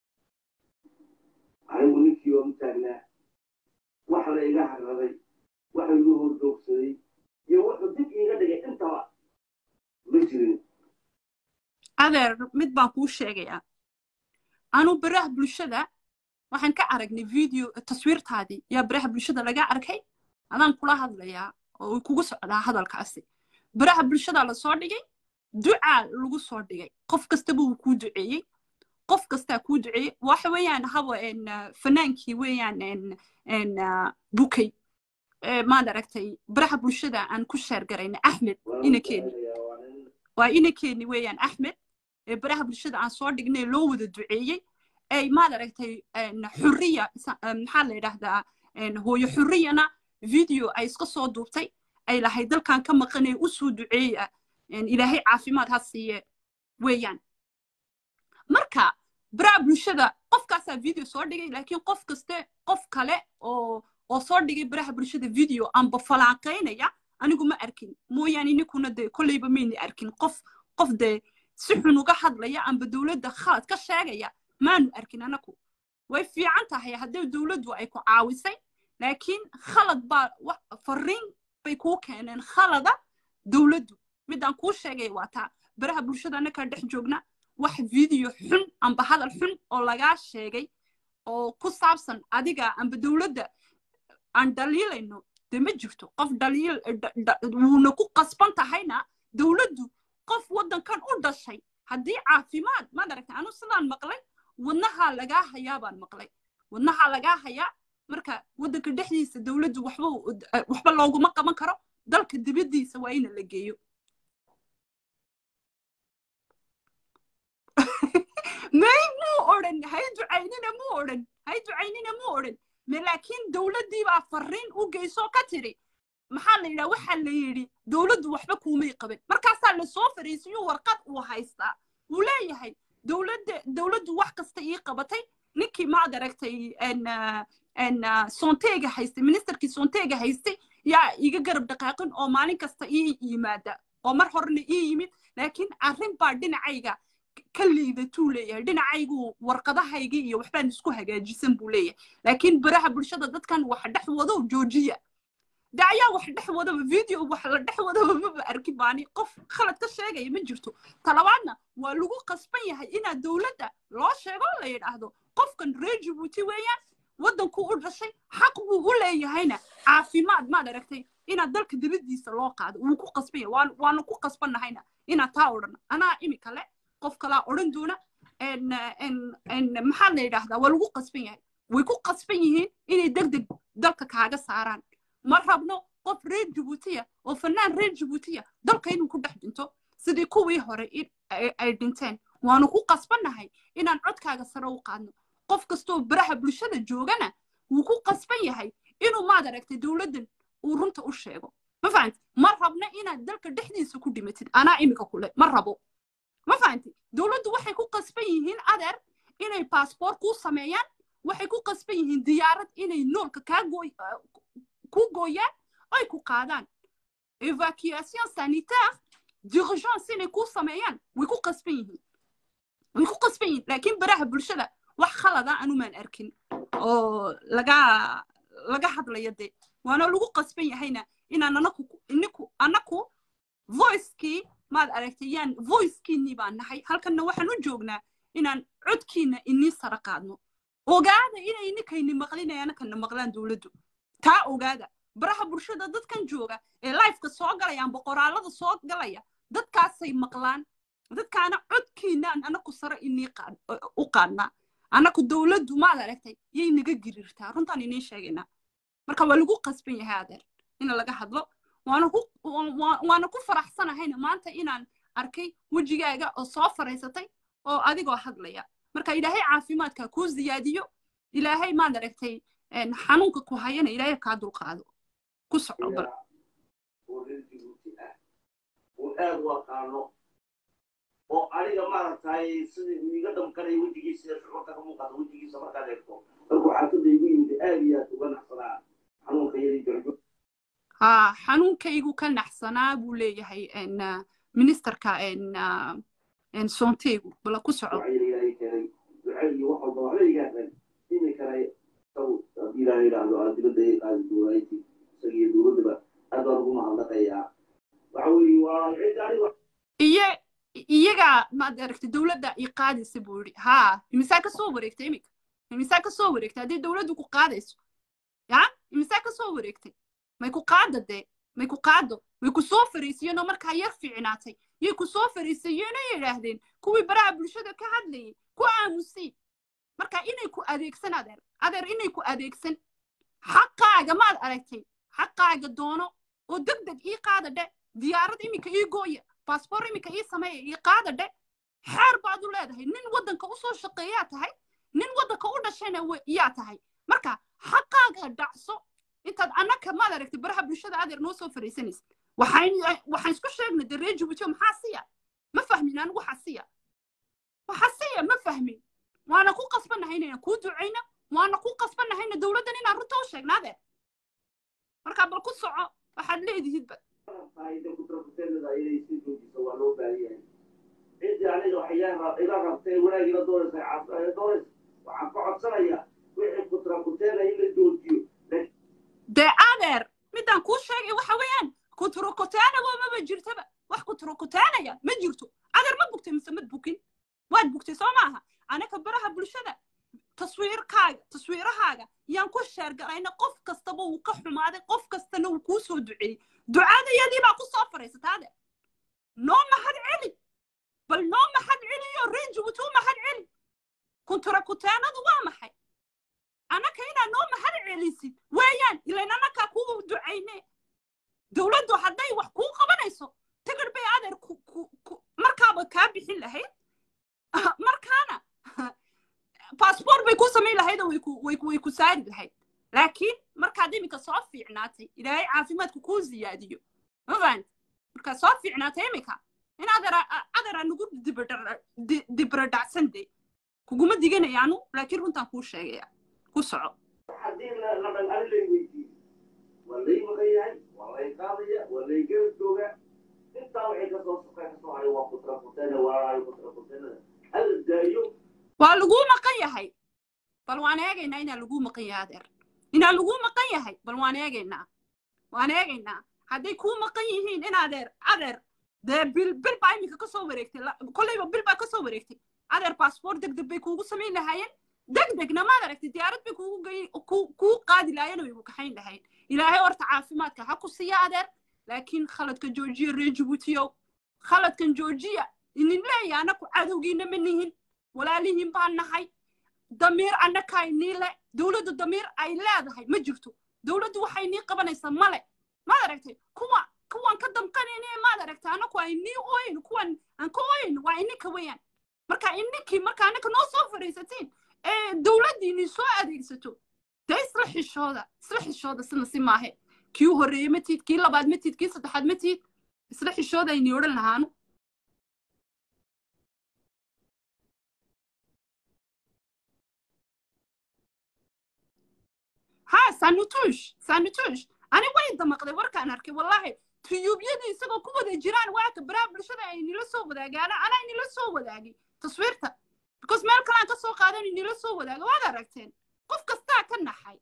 anigu ninkii waa u taagnaa wax la iga haraday waxa igu horjoogsaday iyo wuxuu dib iiga dhigay intaba ma jirin adeer mid baan kuu sheegayaa anu baraha bulshada waxaan ka aragnay video taswiirtaadii yaa baraha bulshada laga arkay adaan kula hadlayaa oo uu kugu socdaa hadalkaasi baraha bulshada la soo dhigay ducaa lagu soo dhigay qof kastaba wuu kuu duceeyey qof kastaa kuu duceeyey waxa weeyaan habo fanaankii weeyaan bukay maad aragtay baraha bulshada aan ku sheergarayna axmed inakeeni waa inakeeni weeyaan axmed ee baraha bulshada aan soo dhignay loo wada duceeyey ay maad aragtay xurriya maxaa la yidhaahdaa hooyo xurriyana video ay iska soo duubtay ay lahayd dalkan ka maqanay u soo duceeya ilaahay caafimaad ha siiye weeyaan marka baraha bulshada qofkaasaa video soo dhigay laakiin qof kaste qof kale oo oo soo dhigay baraha bulshada video amba falaanqaynaya anigu ma arkin mooyaane ninkuna dee kolleyba mayna arkin qof qof dee si xun uga hadlaya amba dowladda khalad ka sheegaya maanu arkin anaku way fiican tahay haddii dowladdu ay ku caawisay laakiin khalad baa fariin bay kuu keeneen khalada dowladdu midaan kuu sheegay waa taa baraha bulshada annakaa dhex joogna wax video xun amba hadal xun oo lagaa sheegay oo ku saabsan adiga amba dowladda aan dhaliilayno dee ma jirto qof dhaliil wuuna ku qasban tahayna dowladdu qof waddankan u dhashay haddii caafimaad maad aragtay anu sidaan maqlay wadnahaa lagaa hayaa baan maqlay wadnahaa lagaa hayaa marka waddanka dhexdiisa dowladdu waxba waxba looguma qaban karo dalka dibaddiisa waa ina la geeyo may muu odhan hay ducaynina muu odhan hay ducaynina muu odhan me laakiin dowladdii baa fariin u geysoo ka tiri maxaa la yidhaha waxaa la yidhi dowladdu waxba kuumay qaban markaasaa lasoo fariisiyuu warqad uu haystaa wuu leeyahay dowladda dowladdu wax kasta ii qabatay ninkii maad aragtay soonteega haystay ministerkii soonteega haystay yaa iga garab dhaqaaqin oo maalin kasta ii yimaada oo mar horena ii yimid laakiin arrin baa dhinacayga ka liidatuu leeyahay dhinacaygu warqadahaygii iyo waxbaan isku hagaajisan buu leeyahay laakiin baraha bulshada dadkan wax dhex wado joojiya de ayaa wax dhex wadaba video wax la dhex wadaba maba arki baani qof khalad ka sheegaya ma jirto talabaadna waa lagu qasban yahay inaad dowladda loo sheego la yidhaahdo qofkan reer jibuuti weeyaan waddanku u dhashay xaq buu u leeyahayna caafimaad maad aragtay inaad dalka dibaddiisa loo qaado wuu ku qasban yahay waan waanu ku qasbannahayna inaad taa odhan anaa imika le qof kalaa odhan doona maxaa la yidhaahdaa waa lagu qasban yahay way ku qasban yihiin inay deg deg dalka kaaga saaraan ma rabno qof reer jibuutiya oo fanaan reer jibuutiya dalka inuu ku dhex dhinto sidii kuwii hore ay dhinteen waanu ku qasbannahay inaan codkaaga sare u qaadno qof kastoo baraha bulshada joogana wuu ku qasban yahay inuu maad aragtay dowladdan uu runta u sheego ma fahanti ma rabna inaad dalka dhexdiisa ku dhimatid anaa imika kule ma rabo ma fahanti dowladdu waxay ku qasban yihiin adeer inay baasboort kuu sameeyaan waxay ku qasban yihiin diyaarad inay noolka kaa gooy ku gooyaan ay ku qaadaan evacuation sanitaire d'urgence inay ku sameeyaan way ku qasban yihiin way ku qasban yihiin laakiin baraha bulshada wax khalada anumaan arkin oo laga laga hadlayo dee waana lagu qasban yahayna inaan anaku iniku anaku voicekii maad aragtay yaan voicekiinii baan nahay halkanna waxaan u joognaa inaan codkiina inii sara qaadno ogaada inay ninkayni maqlinaya anakana maqlaan dowladdu taa ogaada baraha bulshada dadkan jooga ee lifeka soo galayaan boqoraalada soo galaya dadkaasay maqlaan dadkaana codkiinaan anaku sare inii u qaadnaa anaku dowladdu maad aragtay yay naga girirtaa runtaan inii sheegaynaa marka waa lagu qasban yahay adeer in laga hadlo waana ku faraxsanahayna maanta inaan arkay wejigaaga oo soo faraysatay oo adigoo hadlaya marka ilaahay caafimaadka kuu ziyaadiyo ilaahay maad aragtay xanuunka ku hayana ilaahay kaa dulqaado ku soco bal oo reer jibuuti ah oo aad u aqaano oo aniga maaragtay sidii uu iga dhamkanaya wejigiisa shucuurta ka muuqata wejigiisa markaad eegto markuu xaafadda igu yimid aad iyo aad uga naxsanaa xanuunka yadii jarjo ha xanuunkaygu ka naxsanaa buu leeyahay ministerka soonteygu bala ku soco waxaa ilaahay keenay duca iyo wax walba waxba igaasan iminkana saw haddii ilaahay yidhaahdo aad dibadda ay qaadi dowlayti isagiyo dowladdaba aad baan ugu mahadnaqayaa waxa weeye waa cid aniga iyo iyaga maad aragtay dowladda i qaadaysa buu yidhi ha imisaa ka soo wareegtay iminka imisaa ka soo wareegtay haddii dowladdu ku qaadayso ya imisaa ka soo wareegtay may ku qaada dee may ku qaado way ku soo fariisiyeenoo markaa yar fiicnaatay yay ku soo fariisiyeenoo yidhaahdeen kuwii baraha bulshada ka hadlayay ku aamusay marka inay ku adeegsan adeer adeer inay ku adeegsan xaqaaga maad aragtay xaqaaga doono oo deg deg ii qaada dhe diyaarad iminka ii gooya baasboor iminka ii sameeya ii qaada dhe xeer baad u leedahay nin waddanka usoo shaqeeyaa tahay nin waddanka u dhashayna yaa tahay marka xaqaaga dhacso intaad annaka maad aragtay baraha bulshada adeer noo soo fariisanaysa waxaan isku sheegnay dee reer jibuuti maxaa siya ma fahmin anigu waxaa siya waxaa siya ma fahmin waana ku qasbannahay inayna kuu ducayna waana ku qasbannahayna dowladdan inaan runta u sheegna adeer marka bal ku soco waxaad leedihidba taayda kutrakuteennada inay sii joojiso waa loo baahan yahay ciddii aniga waxyaa ila rabtay wanaag ila doonaysa doonaysa waxaan ka codsanayaa wixii kutrakuteena in la joojiyo dee adeer midaan kuu sheegay waxa weeyaan kuturokutaanaba maba jirtaba wax kuturokutaanaya ma jirto adeer ma bugtay mise mad bukin waad bugtay soo maaha anaka baraha bulshada taswiirkaaga taswiirahaaga yaan ku sheergalayna qof kastaba wuu ka xumaaday qof kastana wuu kuu soo duceeyey ducadayadii baa ku soo faraysata adeer noo mahad celi bal noo mahad celiyo reer jibuuti u mahad celi kunturakutaanadu waa maxay anaka inaad noo mahad celisid weeyaan ilan anakaa kuu ducayne dowladdu hadday wax kuu qabanayso tigir bay adeer markaaba kaa bixin lahayd markaana baasboort bay ku samayn lahayd oo way ku saari lahayd laakiin markaad iminka soo fiicnaatay ilaahay caafimaadka kuu ziyaadiyo mafahant markaad soo fiicnaatay iminka in adeera nagu dibradhacsan de kuguma diganayaanu laakiin runtaan kuu sheegaya ku soco haddii la dhan ani lay weydiiyo waa lay maqan yahay waa lay qaadaya waa lay garab joogaa intaa wixii kasoo sokay kasoo haray waa kutrakuteena walaalaayo kutrakuteena hal daayo waa laguu maqan yahay bal waan eegaynaa inaa laguu maqan yahay adeer inaa laguu maqan yahay bal waan eegaynaa waan eegaynaa hadday kuu maqan yihiin in adeer adeer dee bil bil baa iminka kasoo wareegtay la- kolleyba bil baa kasoo wareegtay adeer baasboort deg deg bay kuugu samayn lahaayeen deg degna maad aragtay diyaarad bay kuugu gey ku- kuu qaadi lahaayeen way ku kaxayn lahayn ilaahay horta caafimaadka ha ku siiya adeer laakiin khaladka joojiya reer jabuutiyow khaladkan joojiya inin leeya anaku cadowgiina ma nihin walaalihiin baan nahay damiir annakaa inii le dowladdu damiir ay leedahay ma jirto dowladdu waxay inii qabanaysaa male maad aragtay kuwa kuwan ka damqanayne maad aragtay anaku ay inii ooyin kuwan aan ka ooyin waa ininka weeyaan marka ininkii marka annaka noo soo fadhiisatiin ee dowladdii inin soo adeegsato dee isla xishooda isla xishooda sina si maahe kii u horreeyey ma tiid kii labaad ma tiid kii saddexaad ma tiid isla xishooda aynii odhan lahaanu ha sanutush sanutush ani way damaqday warkaan arkay wallahi tuyuubyadii isagoo ku wada jiraan waaka baraha bulshada ay nila soo wadaagaan anaa nila soo wadaagay taswiirta because meel kalaan ka soo qaadan nila soo wadaaga waad aragteen qof kastaa ka naxay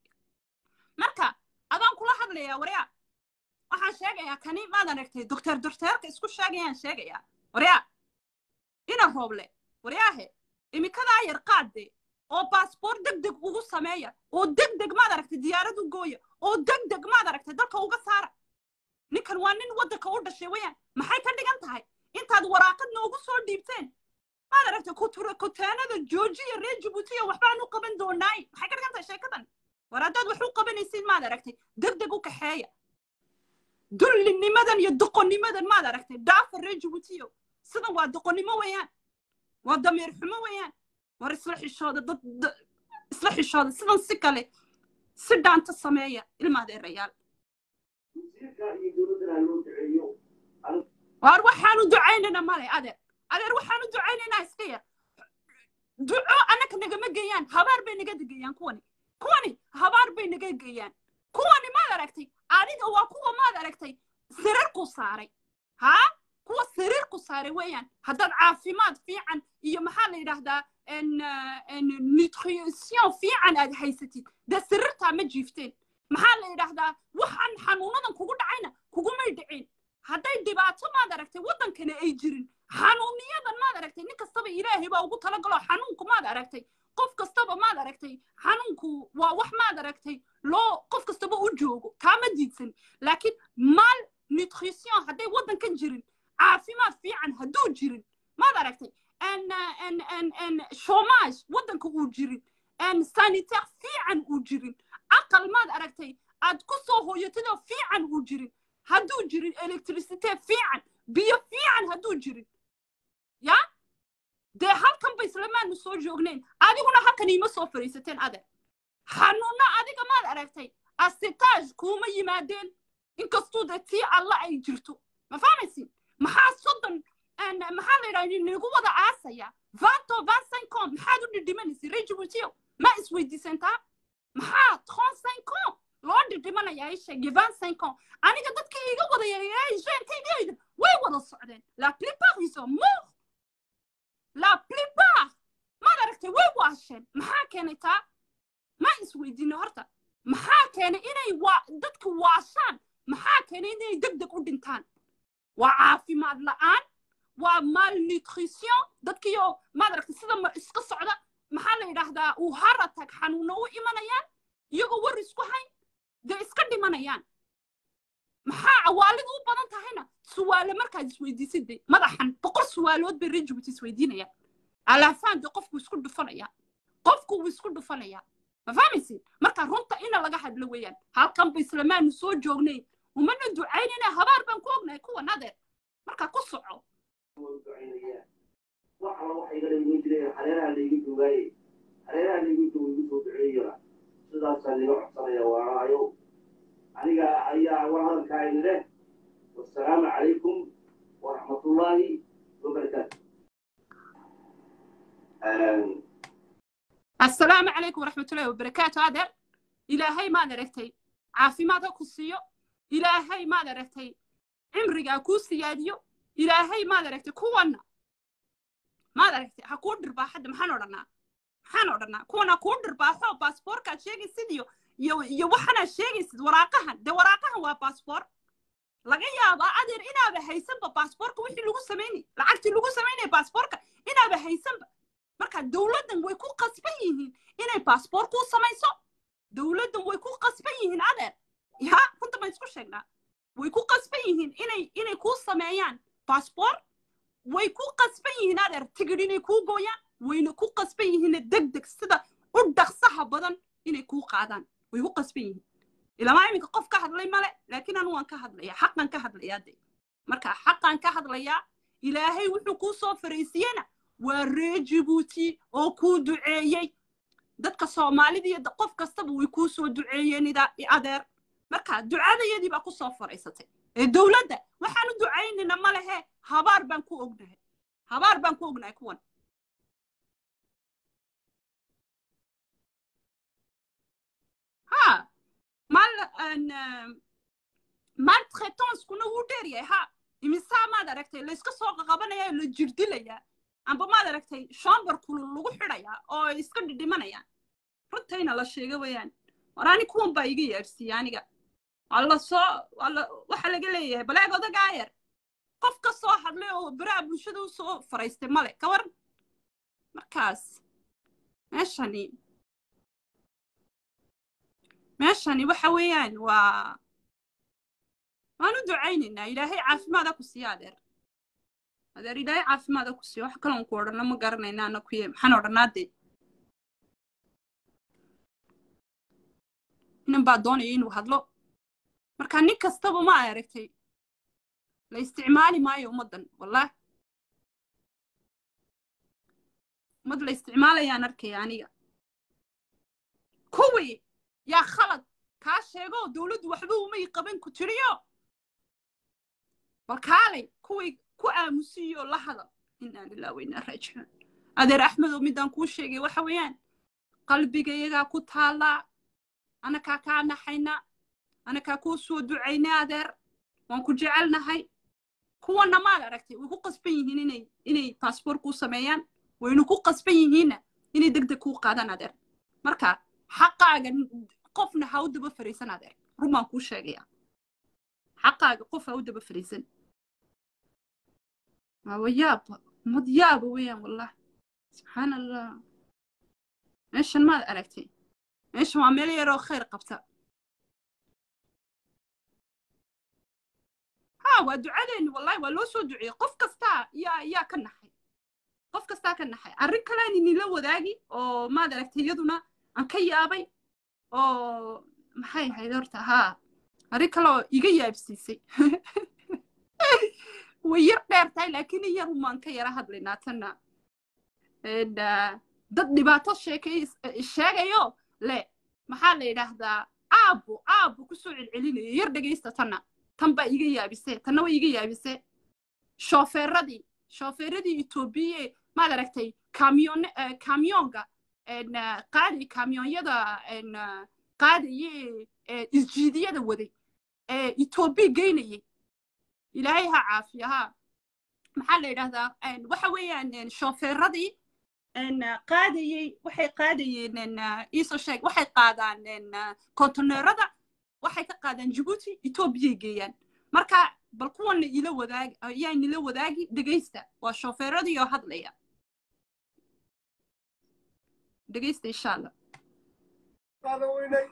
marka adaan kula hadlayaa waryaa waxaan sheegayaa kani maad aragtay doctor docteerka isku sheegayaan sheegayaa waryaa ina rooble waryaahe imikadaa yar qaadde oo baasboort deg deg ugu sameeya oo deg deg maad aragtay diyaarad u gooya oo deg deg maad aragtay dalka uga saara ninkan waa nin waddanka u dhashay weyaan maxay ka dhigan tahay intaad waraaqad noogu soo dhiibteen maad aragtay kutura kuteenada joojiya reer jabuutiya waxbaan u qaban doonaay maxay ka dhigan tahay sheekadan war haddaad wax u qabanaysid maad aragtay deg deg u kaxeeya dullinimadan iyo doqonnimadan maad aragtay dhaafa reer jabuutiyo sidan waa doqonnimo weeyaan waa damiir xumo weeyaan war isla xishooda dad da- isla xishooda sidan si kale si dhaanta sameeya ilmaadeerayaal wasiirka iyo dowladdana loo duceeyo waar waxaanu ducaynayna male adeer adeer waxaanu ducaynaynaa iska yar duco annaka nagama geeyaan habaar bay naga geeyaan kuwani kuwani habaar bay naga geeyaan kuwani maad aragtay adiga waa kuwa maad aragtay sariirku saaray haa kuwa sariirku saaray weeyaan haddaad caafimaad fiican iyo maxaa la yidhaahdaa en, eh, en nutrition fiican aad haysatid dee sariirtaa ma jiifteen maxaa la yidhaahdaa waxaan xanuunadan kugu dhacayna kugumay dhicin hadday dhibaato maad aragtay waddankana ay jirin xanuuniyadan maad aragtay nin kastaba ilaahay baa ugu talagalo xanuunku maad aragtay qof kastaba maad aragtay xanuunku waa wax maad aragtay loo qof kastaba u joogo kaama diidsan laakiin mal nutrition hadday waddankan jirin caafimaad fiican hadduu jirin maad aragtay en en en en chômage waddanka uu jirin en sanitaire fiican uu jirin aqal maad aragtay aad ku soo hooyatidoo fiican uu jirin hadduu jirin electricité fiican biyo fiican hadduu jirin ya dee halkan ba islamaanu soo joognayn adiguna halkan iima soo fadhiisateen adeer xanuunno adiga maad aragtay asitaaj kuuma yimaadeen inkastuu dee tii alla ay jirto ma fahmaysin maxaa soddon en, maxaa la yidhaha nagu wada aasaya vanto vansincon maxaad u dhidhimanaysa rejibutiyo ma isweydiisantaa maxaa trente-cinq ans loo dhidhimanayaa i sheegay vingt-cinq ans aniga dadka iga wada yareeyeenkayga way wada socdeen la plupart ils sont morts la plupart maad aragtay way waasheen maxaa keenay taa ma isweydiino horta maxaa keenay inay waa dadka waashaan maxaa keenay inay deg deg u dhintaan waa caafimaad la'aan waa malnutrition dadkiyo maad aragtay sida ma iska socda maxaa la yidhaahdaa uu haratag xanuuno u imanayaan iyagoo war isku hayn dee iska dhimanayaan maxaa cawaalidu u badan tahayna suwaale markaad isweydiisid de madaxan boqol suwaalood bay reer jabuuti isweydiinayaan alaafaan de qofku isku dhufanaya qofku wuu isku dhufanaya ma fahmaysid marka runta ina laga hadlo weeyaan halkan ba islamaanu soo joognayn umana ducaynayna habaar baan ku ognahay kuwan adeer marka ku soco wuu ducaynayaa wax alla waxa igala iman jireen hareeraha layga joogaaye hareeraha layga joogo igu soo duceeyana sidaasaa liga codsanaya waaraayo aniga ayaa war hadalkaa idin leh wasalaamu calaykum waraxmatullaahi wabarakaatu assalaamu calaykum waraxmatullahi wabarakaatu adeer ilaahay maad aragtay caafimaad ha ku siiyo ilaahay maad aragtay cimrigaa kuu siyaadiyo ilaahay maad aragtay kuwanna maad aragtay ha kuu dhirbaa hadda maxaan odhanaa maxaan odhanaa kuwan ha kuu dhirbaaxo baasboorkaad sheegaysid iyo iyo iyo waxanaad sheegaysid waraaqahan dee waraaqahan waa baasboor laga yaabaa adeer inaaba haysanba baasboorka wixii lagu samaynay lacagtii lagu samaynaya baasboorka inaaba haysanba marka dowladdan way ku qasban yihiin inay baasboor kuu samayso dowladdan way ku qasban yihiin adeer ya runta baan isku sheegnaa way ku qasban yihiin inay inay kuu sameeyaan baasboor way ku qasban yihiin adeer tigidh inay kuu gooyaan wayna ku qasban yihiin deg deg sida u dhaqsaha badan inay kuu qaadaan way ku qasban yihiin ilamaa iminka qof ka hadlay male laakiin anu waan ka hadlayaa xaqan ka hadlayaa de marka xaqan ka hadlayaa ilaahay wuxuu kuu soo fariisiyena waa ree jibuuti oo kuu duceeyey dadka soomaalida iyo qof kastaba way kuu soo duceeyeen idaa adeer marka ducadayadii baa ku soo faraysatay ee dowladda waxaan u ducaynayna ma lehe habaar baan ku ognahay habaar baan ku ognahay kuwan ha mal maltraitancekuna wuu dheer yahay ha imisaa maad aragtay layska soo qaqabanaya la jirdilayaa amba maad aragtay shombar kulul lagu xidhayaa oo ay iska dhidhimanayaan runtayna la sheega weeyaan war ani kuwan baa iga yaabsiiya aniga alla soo alla waxa laga leeyahay baleeg odagaa yar qof ka soo hadlay oo beraha bulshada u soo faraystay male ka war markaas meeshani meeshani waxa weeyaan waa waan u ducaynaynaa ilaahay caafimaada ku siiya adeer adeer ilaahay caafimaada ku siiya wax kaloon ku odhanno ma garanayna ana kuye maxaan odhanaa dee inan baa doonaya inuu hadlo marka nin kastaba ma aragtay la isticmaali maayo ummaddan wallah ummad la isticmaalayaan arkaya aniga kuwii yaa khalad kaa sheego dowladdu waxba umay qaban ku tiriyo bal kaalay kuwii ku aamusiyo la hadal inaa lilah wainaa raajicuun adeer axmedow midaan kuu sheegay waxa weeyaan qalbigayagaa ku taallaa anakaa kaa naxayna anakaa kuu soo ducayna adeer waan ku jecelnahay kuwanna maad aragtay way ku qasban yihiin inay inay baasboor kuu sameeyaan waynu ku qasban yihiinna inay deg deg kuu qaadaan adeer marka xaqaaga qofna ha u daba fariisan adeer run baan kuu sheegaya xaqaaga qof ha u daba fariisan waa yaaba mad yaaba weeyaan wallah subxaan allah meeshan maad aragtay meeshan waa meel yaroo khayr qabta ha waa ducadeeni wallahi waa loo soo duceeyey qof kastaa yaa yaa ka naxay qof kastaa ka naxay arrin kalean inila wadaagi oo maad aragtay iyaduna aan ka yaabay oo maxay ahayd horta haa arrin kale oo iga yaabsiisay way yar dheer tahay laakiin in yar umaan ka yara hadlaynaa tanna dad dhibaato sheekay sheegayo le maxaa la yidhaahdaa aabbo aabbo kusoo celcelinayo yar dhegaysta tanna tan baa iga yaabise tanna way iga yaabise shoofeeradii shoofeeradii etoobiye maad aragtay kamyon kamyonga qaadi kamyonyada qaadaye isjiidiyada waday ee etoobiya geynayay ilaahay ha caafiya ha maxaa la yidhahdaa waxa weeyaan shoofeeradii qaadayey waxay qaadayeen iisoo sheeg waxay qaadaan kontoneerada waxay ka qaadaan jibuuti etoobiyay geeyaan marka bal kuwanna ila wadaagi ayaa nila wadaagi dhegaysta waa shoofeeradii oo hadlaya dhegaysta insha allah qaadan weynay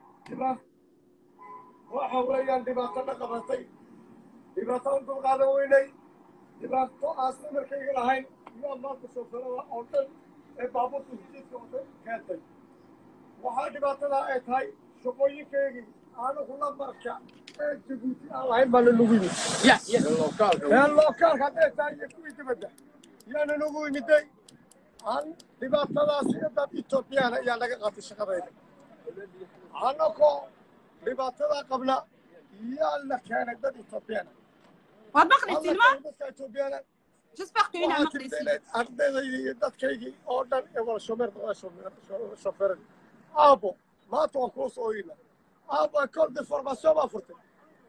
waxa weeyaan dhibaatana qabatay dhibaato u dul qaadan weynay dhibaato aasna markayga lahayn yaa maanta shoofeerada oo dhan ee baabuurta hujidka oo dhan keentay waxaa dhibaatadaa ay tahay shaqooyinkaygii anigu lambarka ee jabuuti aan lahayn baa nanagu yimid ee lookaalka hadday tahay iyo kuwii dibadda yaa nanagu yimiday aan dhibaatadaas iyo dad etoobiyaan ayaa naga qaatay shaqadayda annagoo dhibaatadaa qabna yaa la keenay dad etoobiyaan waad maqlaysiin ma dadka etoobiyaan j'espère que inaa waxaa maqlaysiin jirta ardaydaydi iyo dadkaygii oo dhan ee wada shomeer shofeerada aabo maanta waan kuu soo oyna aabo école de formation baa furtay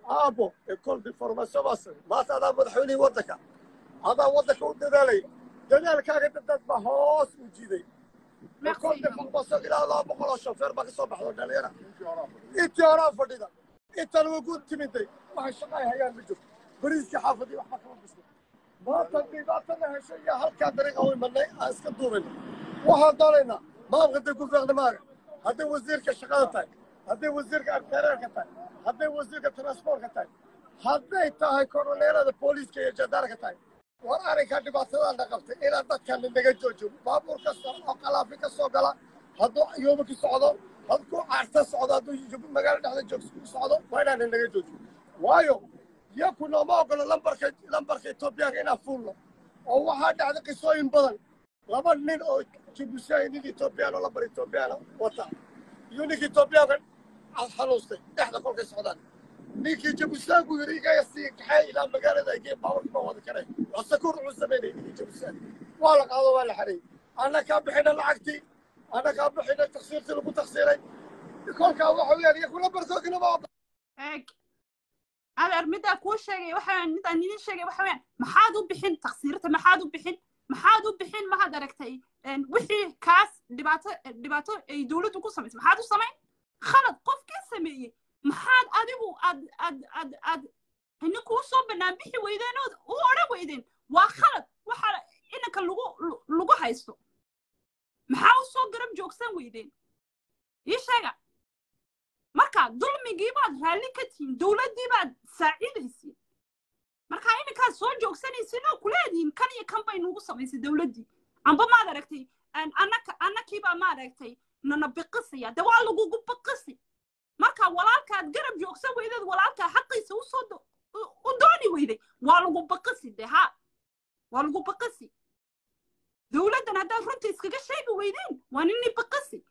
aabo école de formation baa samay maanta adaa madaxweynihii waddanka adaa waddanka u dadaalaya dadaalkaaga dad baa hoos u jiiday école de formation ilaa laba boqol oo shofeer baa ka soo baxdo dhalinyara intii horaa fadhida intan way ku timiday waxay shaqay hayaan ma jirto bariiskii xaafadii waxba kama bisno maanta dhibaatana hesho iyo halkaa dariiqa u imanay aan iska duubayna waxaan doonaynaa maamka hadday ku fiiqda maaga hadday wasiirka shaqada tahay hadday wasiirka agtereerka tahay hadday wasiirka transportka tahay hadday tahay koroneelada booliiska iyo jadaarka tahay war arrinkaa dhibaatadaana qabtay inaan dadkan naga joojiyo baabuur kasta oo qalaafi ka soo gala hadduu yooba ku socdo hadduu caarta socdo hadduu magaalo dhexda joog ku socdo waa inaan naga joojiyo waayo yaku nooma ogolo lambarka lambarka etoobiyaanka inaan fuulno oo waxaa dhacday qisooyin badan laba nin oo jibusaayi nin etoobiyaan oo lambar etoobiyaana wata iyo ninka etoobiyaanka xanuustay dhexda kolkay socdaan ninkii jabusaanku yidhi igaya sii kaxay ilaa magaalada agee baawarka ma wada karay wasakuur wuxuu samaynayay ninkii jabusaan waa la qaado waa la xareeyey anna kaa bixina lacagtii anna kaa bixina taksiirtii lagu taksiiray kolkaa waxa weeyaan iyaku lambarkoodina ma eeg adeer middaa kuu sheegay waxa midaan idin sheegay waxa weeyaan maxaad u bixin taksiirta maxaad u bixin maxaad u bixin mahad aragtay wixii kaas dhibaato dhibaato ay dowladdu ku samaysay maxaad u samayn khalad qofkii sameeyey maxaad adigu aad aad aad aad ininku u soo bannaan bixi weydeen ood u odhan weydeen waa khalad waxa inanka lagu lagu haysto maxaa u soo garab joogsan weydeen ii sheega marka dulmigii baad raalli ka tihiin dowladdii baad saacidaysiin marka ininkaad soo joogsanaysiin oo kuleedihiin kan iyo kan bay nugu samaysay dowladdii amba maad aragtay annaka annakiibaa ma aragtay nana biqisaya de waa lagugu biqisi marka walaalkaad garab joogsan weydeed walaalkaa xaqiisa usoo u dooni weyday waa lagu biqisi de ha waa lagu biqisi dowladdan haddaad runta iskaga sheegi weydeen waa nini biqisi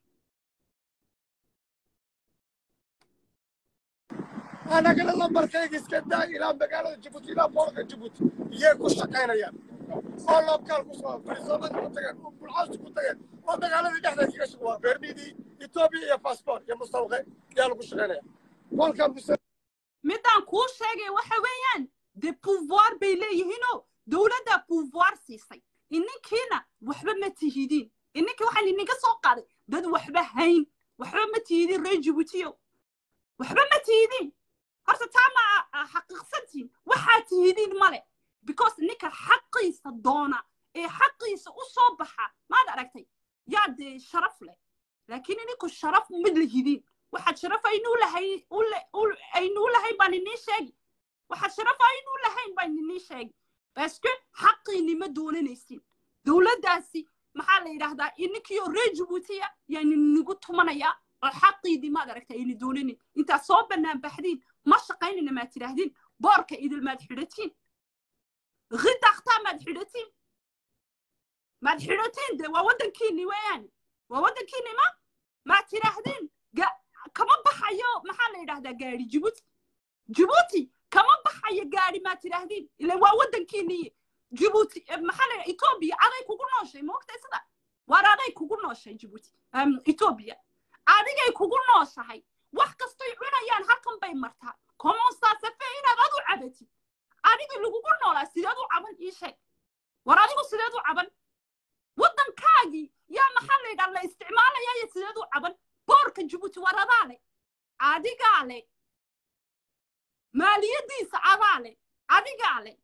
anagana lambarkayga iska daa ilaa magaalada jabuuti ilaa boorka jabuuti iyay ku shaqaynayaan oo loobkaal ku soo fariisoomada ku tageen oo bulcaasi ku tageen oo magaaladii dhexdeed kaga shaqo waa beermidii etoobiya iyo baasboort iyo mustawqe yaa lagu shaqaynaya kolka muse midaan kuu sheegay waxa weeyaan de pouvoir bay leeyihiinoo dowladdaa pouvoir siisay ininkiina waxba ma tihidiin ininkii waxaan idinka soo qaaday dad waxba hayn waxba ma tihidin reer jibuutiyo waxba ma tihidin horta taa ma xaqiiqsantiin waxaa tihidiin male because ninka xaqiisa doona ee xaqiisa u soo baxa maad aragtay yaa dee sharaf leh laakiin ininku sharaf mid lihidin waxaad sharaf aynuu lahayn aynuu lahayn baan inii sheegi waxaad sharaf aynuu lahayn baan inii sheegi baske xaqiini ma doonanaysin dowladdaasi maxaa la yidhaahdaa ininkiyo reer jibuutiya yaa ninigu tumanayaa oo xaqiidii maad aragta ayni doonanin intaad soo bannaan baxdiin ma shaqaynina maad tidhaahdin boorka idil maad xidhatiin ridaktaa maad xidhatiin maad xidhatiin de waa waddankiini weeyaan waa waddankiini ma maad tidhaahdin kama baxayo maxaa la yidhahdaa gaari jibuuti jibuuti kama baxayo gaari maad tidhaahdin ila waa waddankiiniye jibuuti maxaa la yidhaha etoobiya aday kugu nooshay moogtay sida waar aday kugu nooshay jibuuti etoobiya adigay kugu nooshahay wax kastoy cunayaan halkan bay martaa komonsaasafe inaad adu cabatid adigii lagugu noolaa sideed u caban ii sheeg war adigu sideed u caban waddankaagii yaa maxaa la yidhaha la isticmaalaya iyo sideed u caban boorka jibuuti war adaa le adigaa le maaliyaddiisa adaa le adigaa le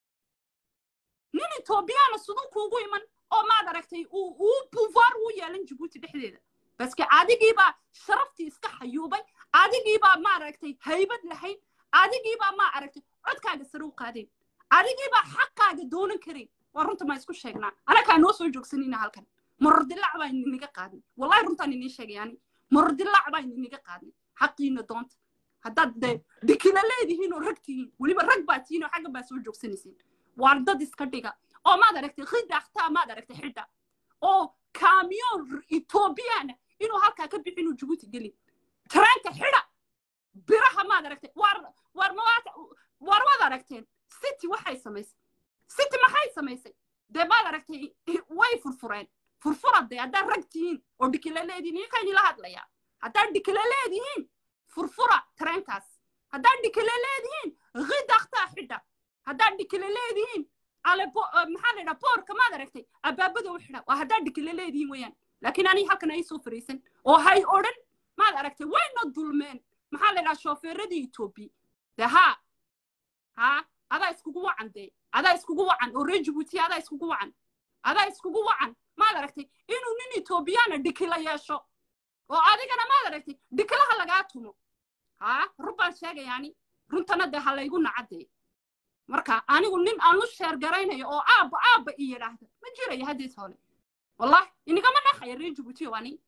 nin etoobiyaana siduu kuugu iman oo maad aragtay uu pouvoir uu yeelan jibuuti dhexdeeda baske adigiibaa sharaftii iska xayuubay adigiibaa ma aragtay haybad lahayn adigiibaa ma aragtay codkaaga sare u qaadeen adigiibaa xaqaaga doonan karayn waa runta maa isku sheegnaa anakaa noo soo joogsanina halkan marordilac baa ininaga qaadnay wallahi runtaan inii sheegay ani marordilac baa ininaga qaadnay xaqiina doonta haddaad de dikila leedihiin oo rag tihiin weliba rag baa tihiin oo xagga baa soo joogsanaysiin waar dad iska dhiga oo maad aragtay khidaktaa maad aragtay xidha oo kaamiyoon etoobiyana inuu halkaa ka bixi inuu jibuuti gelin tareenka xidha biraha maad aragtay waar waar mawaata waar waad aragteen city waxay samaysay city maxay samaysay dee maad aragtay way furfureen furfura dee haddaad rag tihiin oo dhikila leedihiin iyokaynila hadlayaa haddaad dhikila leedihiin furfura tareenkaas haddaad dhikile leedihiin khidaktaa xidha haddaad dhikile leedihiin ale maxaa la yidhaha boorka maad aragtay abaabada u xidha waa haddaad dhikile leedihiin weeyaan laakiin aniga halkan ay soo fariisan oo hay odhan maad aragtay wayna dulmeen maxaa la yidhaha shoofeeradii etoobiya de haa haa adaa iskugu wacan dee adaa iskugu wacan oo reer jibuuti adaa iskugu wacan adaa iskugu wacan maad aragtay inuu nin etoobiyaana dhikila yeesho oo adigana maad aragtay dhikilaha lagaa tumo haa run baan sheegayaani runtana dee ha laygu nacadee marka anigu nin aan lu sheer garaynayo oo aabba aabba i yidhaahda ma jirayo haddees hole wallahi inigama naxaya reer jibuuti oo ani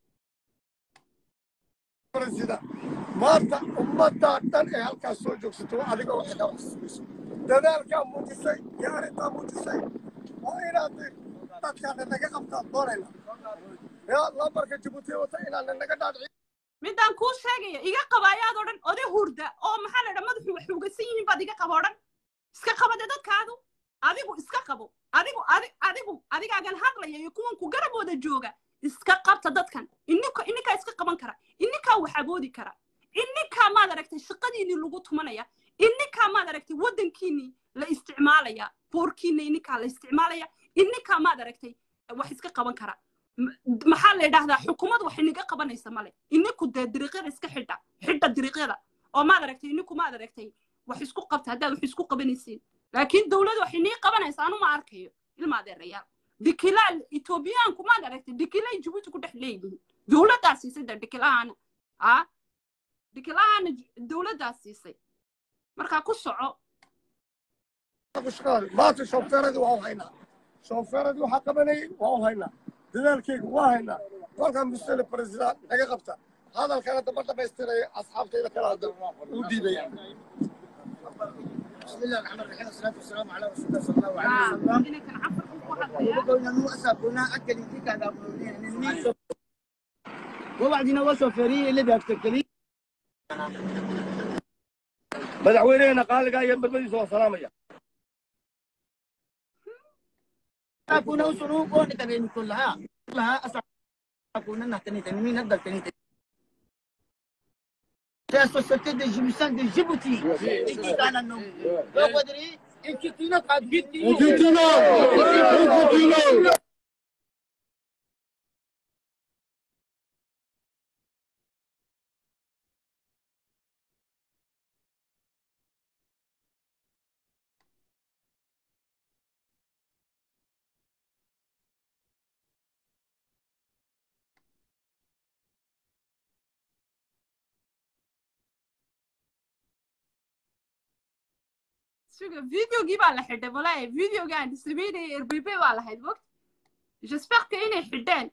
sida maanta ummaddaa dhan ee halkaas soo joogsato adiga waxay ka wax sugayso dadaalkaa muujisay iyo arrintaa muujisay waa inaad dadkaana naga qabtaan doonayna yaa lambarka jibuuti wata inaana naga dhaadhici midaan kuu sheegaya iga qaba ayaad odhan oday hurda oo maxaa la dhaa madaxu wax ugasan yihiin baad iga qaba odhan iska qabade dadkaadu adigu iska qabo adigu adi adigu adigaagan hadlaya iyo kuwan ku garabooda jooga iska qabta dadkan ininka ininkaa iska qaban kara ininkaa wax aboodi kara ininkaa maad aragtay shaqadiinii lagu tumanaya ininkaa maad aragtay waddankiinii la isticmaalaya boorkiina ininkaa la isticmaalaya ininkaa maad aragtay wax iska qaban kara maxaa la yidhahdaa xukuumad wax iniga qabanaysa male ininku dee dariiqyada iska xidha xidha dariiqyada oo maad aragtay ininku maad aragtay wax isku qabta haddaad wax isku qabanaysiin laakiin dowlad wax inii qabanaysa anu ma arkayo ilma adeerayaal dikilaal etoobiyaanku maad aragtay dikilay jibuuti ku dhex leeyihiin dowladdaa siisay de dikilahaana a dikilahaana dowladdaa siisay markaa ku soco maanta shoofeeradii waa u haynaa shoofeeradii waxaa qabanayay waa u haynaa dadaalkeyga waa haynaa kolkan musele president naga qabta hadalkana daba dhamaystiraya asxaabtayda kale hadda u diidaya بسم الله الرحمن الرحيم والصلاة والسلام على رسول الله صلى الله عليه وسلم وقلنا نو أسابنا أكل إنتك هذا يعني وبعدين وصل فريق اللي بيفتكري madaxweynehena qaaligaa iyo badbadiisa waa salaamaya أكون أسرو كون تبين كلها كلها أسا أكون نحتني تنمين هذا تنمين C'est la société de Djibouti de Djibouti. Et qui gagne un nom. Donc, on dirait, et qui tue notre habitude. suga videogii baa la xidhay walaahi videogaan sameynaya rbb baa lahayd mogt j'espère que inay xidheen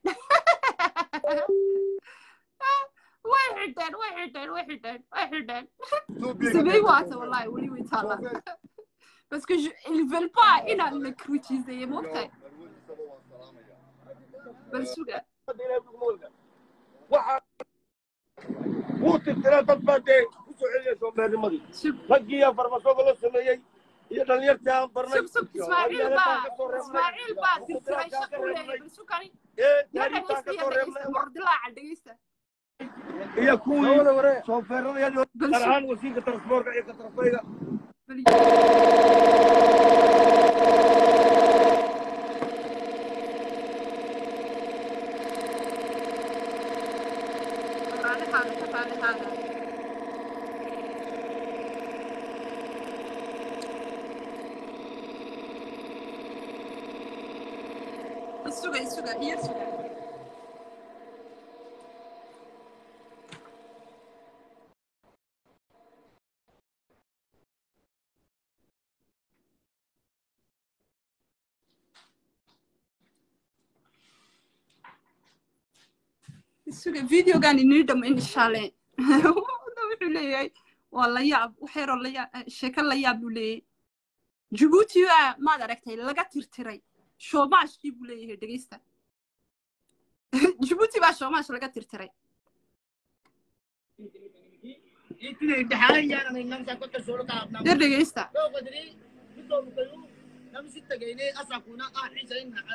way xidheen way xidheen way xidheen way xidheen samey waata wallahi weli way taallaa parce que je, ils veulent pas inaan la critiseeye mogtahay bal suga wuu tirtiraa dad baa dee ku soo celiyay soomaalimadii raggiiyaa farmasooga la sameeyey iyo dhalinyartii aan barnay sug sug ismaaciil baa ismaaciil baa tirtiray shaqo u leeyahay bal sugani ya dhegeysta ya dhegeysta mordilaaca dhegeysta iyo kuwii soofeerada gaar ahaan wasiirka transboorka iyo katrafayga suga suga iyo suga suga videogan inii dhamo inshaale wuxuu leeyahay waa la yaab wax yaroo la yaab sheeko la yaab buu leeyahay jibuuti baa maad aragtay laga tirtiray shoomaashkii buu leeyahay dhegeysta jibuuti baa shoomaash laga tirtiray yar dhegeysta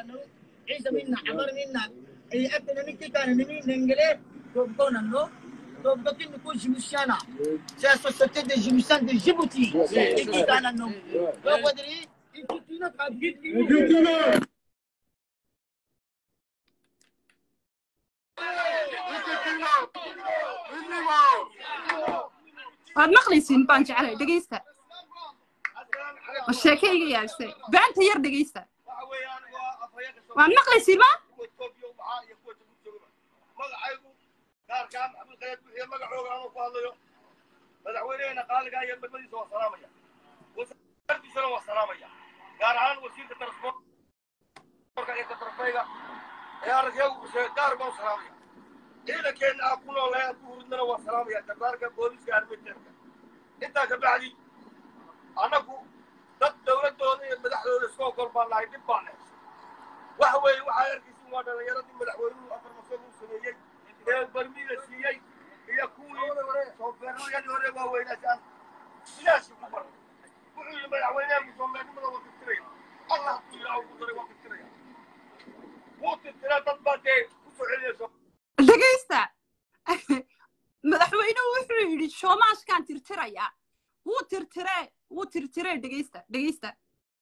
عيسى منا عمر منا اي اكل نمشي كان نمين ننقله كونن Donc, donc, il me coûte Jimoussiana. C'est la société de Jimoussian de Djibouti. Et qui est un nom. Donc, vous direz, il coûte une autre habitude. waad maqlaysiin baan jeclay dhegaysta oo sheekayga yaabse beanta yar dhegaysta waad maqlaysiin ma magacaygu gaarkaan maxamuud khayad bixiye magacooga ama ku hadlayo madaxweyneheena qaaligaa iyo degmadiisa waa salaamaya wasaaraddiisana waa salaamaya gaar ahaan wasiirka transportka iyo katarfayga ee aragyagu sheegay gaar baan u salaamaya ciidankeenna aan ku noolahay aan ku hurudnana waa salaamaya gardaarka booliska armeteerka intaa ka bacdi annagu dad dowladdooda iyo madaxdooda iska ogol baan nahay dhib baan nahay waxa weeye waxaa arkaysin waa dhallinyaradii madaxweynuhu afar masal uu sameeyey ee barmida siiyey iyo kuwii soofeerradii hore waaweynaasaan sidaasii ku baray wuxuu yidhi madaxweyneha soofeernimada waa tirtiraya allah hadduu yidhaa ugu daray waa tirtiraya wuu tirtiraa dad baa dee ku soo celinayso dhegaysta madaxweynuhu wuxuu yidhi shoomaashkaan tirtirayaa wuu tirtiree wuu tirtiree dhegaysta dhegaysta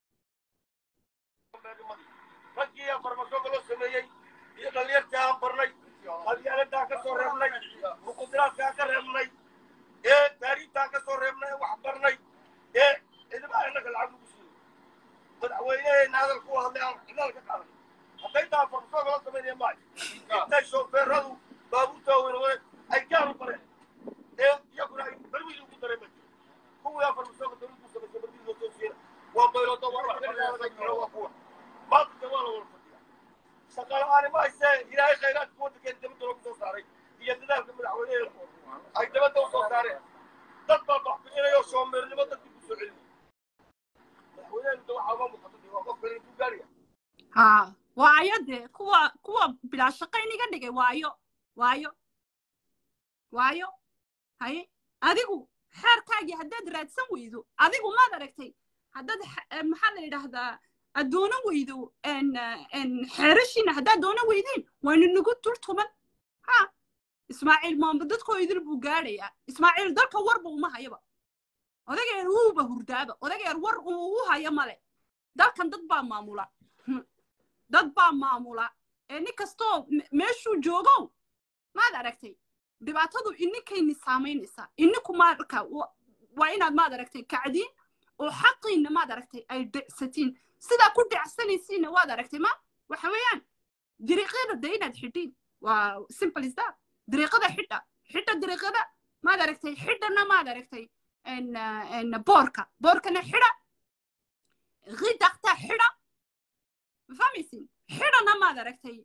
raggii aan farmasooga loo sameeyey iyo dhallinyartii aan barnay qabyaaladaan ka soo reebnay muqudiraadkaan ka reebnay ee taariibtaan ka soo reebnay ee wax barnay ee ciidamada innaga lacag lagu siiyo madaxweyneheenna hadal ku hadlay aan cidaal ka qaaday hadday taa farmasooga loo sameynaya maayo intay shoofeeradu baabuurta weynawade ay gaar u bareen ee iyaguna ay barmiil ugu dareen ba jiro kuwii aan farmasooga dowladdu samaysay barmiil loo soo siiyana waa bayloodo waa wax laga jiro waa kuwa maanta waa la wada fadhiya shaqala'aani ma haysee ilaahay khayraadka waddankeena dabadda loogu soo saaray iyo dadaalka madaxweyneheena ay dabadda u soo saareen dad baa baxbixinaya oo shoomeernimo dadkii ku soo celinaya madaxweyneheenu waxaa uga muuqata waa qof kale intuu gaaraya ha waayo dee kuwa kuwa bilaa shaqayn iga dhigay waayo waayo waayo haye adigu xeerkaagii haddaad raadsan weydo adigu maad aragtay haddaad maxaa la yidhaahdaa aad doonan weydo xeerashiina haddaad doonan weydiin waynu nagu dul tuman ha ismaaciil maamba dadkoo idil buu gaadhayaa ismaaciil dalka warba uma hayaba odageer wuuba hurdaaba odageer war uu u hayo male dalkan dad baa maamula dad baa maamula ee nin kastoo meeshuu joogow maad aragtay dhibaatadu ininkayni saamaynaysaa ininku marka waa inaad maad aragtay kacdiin oo xaqiinna maad aragtay ay dhicsatiin sidaa ku dhacsanaysiinna waad aragtay ma waxa weeyaan dariiqyada de inaad xidhiin waa simple is that dariiqada xidha xidha dariiqada maad aragtay xidhana maad aragtay boorka boorkana xidha ridaqta xidha fahmaysin xidhana maad aragtay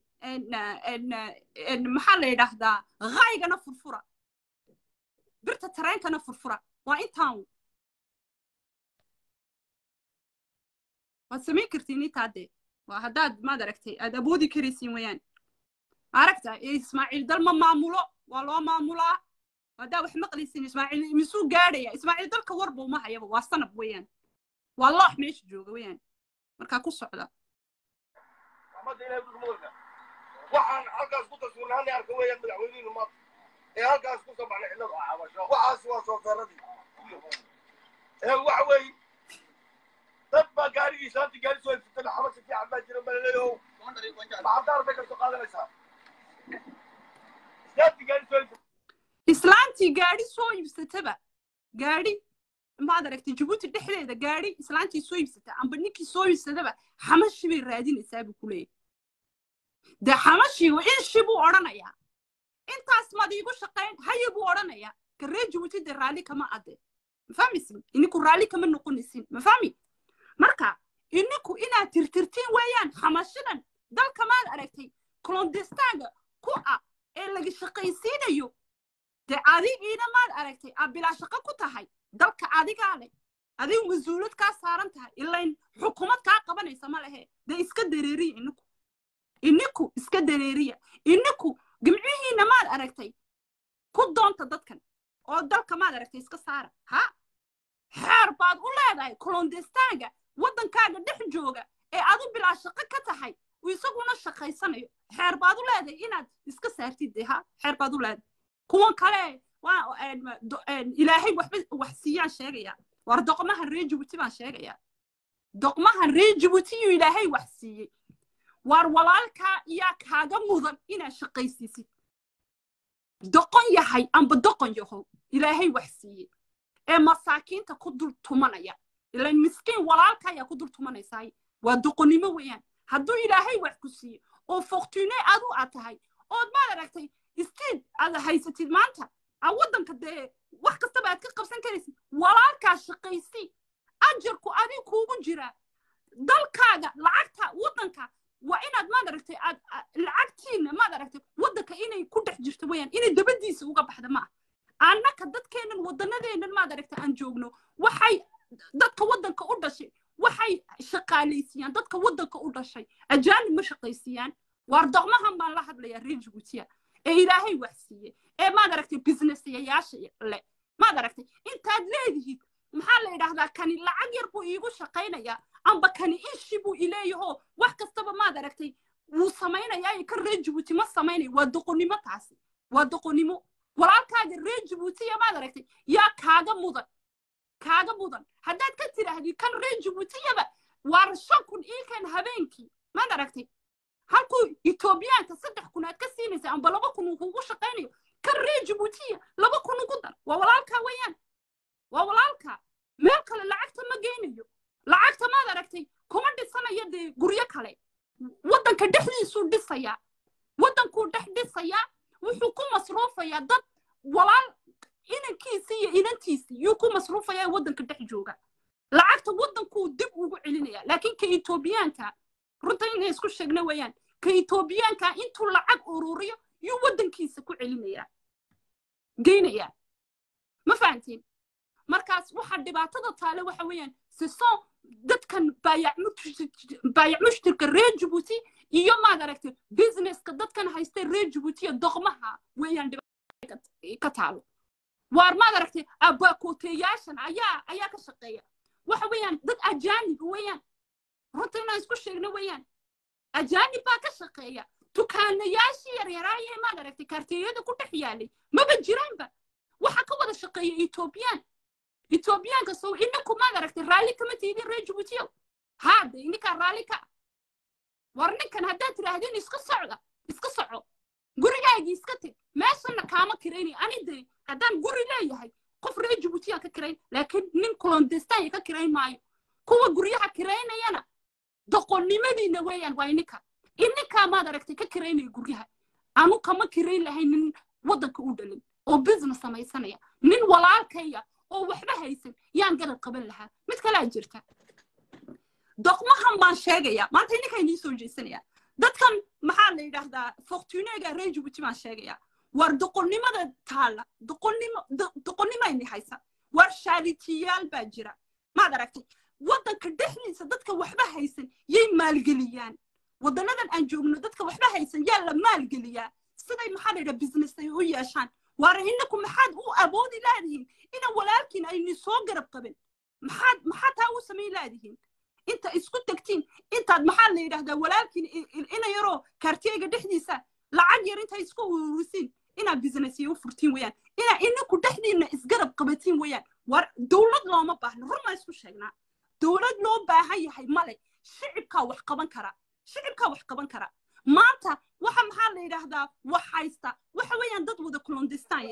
maxaa la yidhaahdaa haygana furfura birta tareenkana furfura waa intaan waad samayn kartiin intaadee waa haddaad maad aragtay aad awoodi karaysiin wayaan aragta ismaaciil dal ma maamulo waa loo maamulaa haddaa wax maqlaysin ismaaciil misuu gaadhaya ismaaciil dalka warba uma hayaba waa sanab weeyaan waa loox meesha jooga weeyaan markaa ku socda raxmadda ilahay dulka mudalka waxaan halkaas ku taswiirnaanay arka weeyaan madaxweynihiinu maanta ee halkaas ku soo baxnay cidlada waxaas waa soofeeradii ee waxa weeye dad baa gaarigiisa hadda gaari soo iibsatay maxamed shafiic cabaa jira malaleeyow maxadaar bay kasoo qaadanaysaa islaantii gaari soo iibsatay islaantii gaadhi soo iibsataba gaadhi maad aragtay jabuuti dhexdeeda gaadhi islaantii soo iibsata amba ninkii soo iibsataba xamashi bay raadinaysaa buu ku leeyahy dee xamashii inshi buu odhanayaa intaas maad iigu shaqayn haye buu odhanayaa karee jabuuti dee raalli kama adde ma fahmaysin ininku raalli kama noqonaysin ma fahmi marka ininku inaad tirtirtiin weeyaan xamashadan dalka maad aragtay clondestaanga ku ah ee laga shaqaysiinayo dee adigiina maad aragtay aad bilaa shaqo ku tahay dalka adigaa leh adigu mas-uulad kaa saaran tahay ilayn xukuumad kaa qabanaysa ma lehe dee iska dareeriya ininku ininku iska dareeriya ininku gimcihiina maad aragtay ku doonta dadkan oo dalka maad aragtay iska saara ha xeer baad u leedahay clondestaanga waddankaaga dhex jooga ee adu bilaa shaqo ka tahay uu isaguna shaqaysanayo xeer baad u leedahay inaad iska saartid dee ha xeer baad u leedahay kuwan kale ilaahay waxba wax siiyaan sheegaya war doqmahan reer jibuuti baan sheegaya doqmahan reer jibuutiyuu ilaahay wax siiyey waar walaalkaa yaa kaaga mudan inaad shaqaysiisid doqon yahay amba doqon yahow ilaahay wax siiyey ee masaakiinta ku dul tumanaya ilan miskiin walaalka ayaa ku dul tumanaysaay waa doqonnimo weeyaan hadduu ilaahay wax ku siiyo oo fortune adu aad tahay ood maad aragtay istiid aad haysatid maanta aa waddanka dee wax kastaba aad ka qabsan karaysid walaalkaa shaqaysi ajarku adig kuugu jiraa dalkaaga lacagta waddanka waa inaad maad aragtay aad lacagtiina maad aragtay waddanka inay ku dhex jirto weeyaan inay dabadiisa uga baxda ma ah annaka dadkeennan waddanadeennan maad aragtay aan joogno waxay dadka waddanka u dhashay waxay shaqaalaysiiyaan dadka waddanka u dhashay ajaanib ma shaqaysiiyaan waar doqmahan baan la hadlayaa reer jibuutiya ee ilaahay wax siiye ee maad aragtay businessayaasha le maad aragtay intaad leedihiid maxaa la yidhaahdaa kani lacag yar buu iigu shaqaynayaa amba kani ishi buu ileeyaho wax kastaba maad aragtay wuu samaynayaa kan reer jibuuti ma samaynayo waa doqonnimo taasi waa doqonnimo walaalkaaga reer jibuutiya maad aragtay yaa kaaga mudan kaaga mudan haddaad ka tidhaahdid kan reer jibuutiyaba waar shan kun iikan habeenkii maad aragtay halkuu etoobiyaanka saddex kun aad ka siinaysa amba laba kun uu kugu shaqaynayo kan reer jibuutiya laba kun ugu dar waa walaalkaa weeyaan waa walaalkaa meel kale lacagta ma geynayo lacagta maad aragtay kuma dhisanayo dee guryo kale waddanka dhexdiisuu dhisayaa waddankuu dhex dhisayaa wuxuu ku masruufayaa dad walaal inankiisii iyo inantiisii yuu ku masruufayaa waddanka dhex jooga lacagta waddankuu dib ugu celinaya laakiin ka etoobiyaanka runta inay isku sheegna weeyaan ka etoobiyaanka intuu lacag ururiyo yuu waddankiisa ku celinayaa geynayaa ma fahantiin markaas waxa dhibaatada taale waxa weeyaan sison dadkan baayac mushtirka reer jibuuti iyo maad aragtay businesska dadkan haysta reer jibuutiya doqmaha weeyaan ka taalo waar maad aragtay abakooteyaashan ayaa ayaa ka shaqeeya waxa weeyaan dad ajaanib weeyaan runta inaan isku sheegno weeyaan ajaanib baa ka shaqeeya dukaanayaashii yaryaraayee maad aragtay kaarteeyada ku dhex yaalay maba jiraanba waxa ka wada shaqeeya etoobiyaan etoobiyaanka sow ininku maad aragtay raalli kama tiidin reer jibuutiyow haade ininkaa raalli ka war ninkan haddaad tidhaahdeen iska socda iska soco gurigaagii iska teg meeshana kaama kiraynay ani de haddaan guri leeyahay qof reer jibuutiyaan ka kirayn laakiin nin kolondestanya ka kirayn maayo kuwa guryaha kiraynayana doqonnimadiina weeyaan waa ininka ininkaa maad aragtay ka kiraynaya guryaha anu kama kirayn lahayn nin waddanka u dhalin oo business samaysanaya nin walaalkaya oo waxba haysan yaan garab qaban lahaa mid kalaa jirta doqmahan baan sheegaya maanta ininkaa inii soo jeesanaya dadkan maxaa la yidhaahdaa fortunega reer jibuuti baan sheegaya war doqonnimada taala doqonnimo doqonnimayni haysa war shaaritiyaal baa jira maad aragtay waddanka dhexdiisa dadka waxba haysan yay maalgeliyaan waddanadan aan joogno dadka waxba haysan yaa la maalgeliyaa siday maxaa la yidhaha business ay u yeeshaan waara inaku maxaad u awoodi laadihiin ina walaalkiin ayni soo garab qabin maxaad maxaad taa u samayn laadihiin inta isku tegtiin intaad maxaa la yidhahdaa walaalkiin ina yaroo kaartiyeyga dhexdiisa lacag yar inta isku ururisiin inaad businessya u furtiin weeyaan inaa inaku dhexdiinna isgarab qabatiin weeyaan war dowlad looma baahno run maa isku sheegnaa dowlad loo baahan yahay male shicibkaa wax qaban kara shicibkaa wax qaban kara maanta waxa maxaa la yidhaahdaa wax haysta waxa weeyaan dad wada clondestan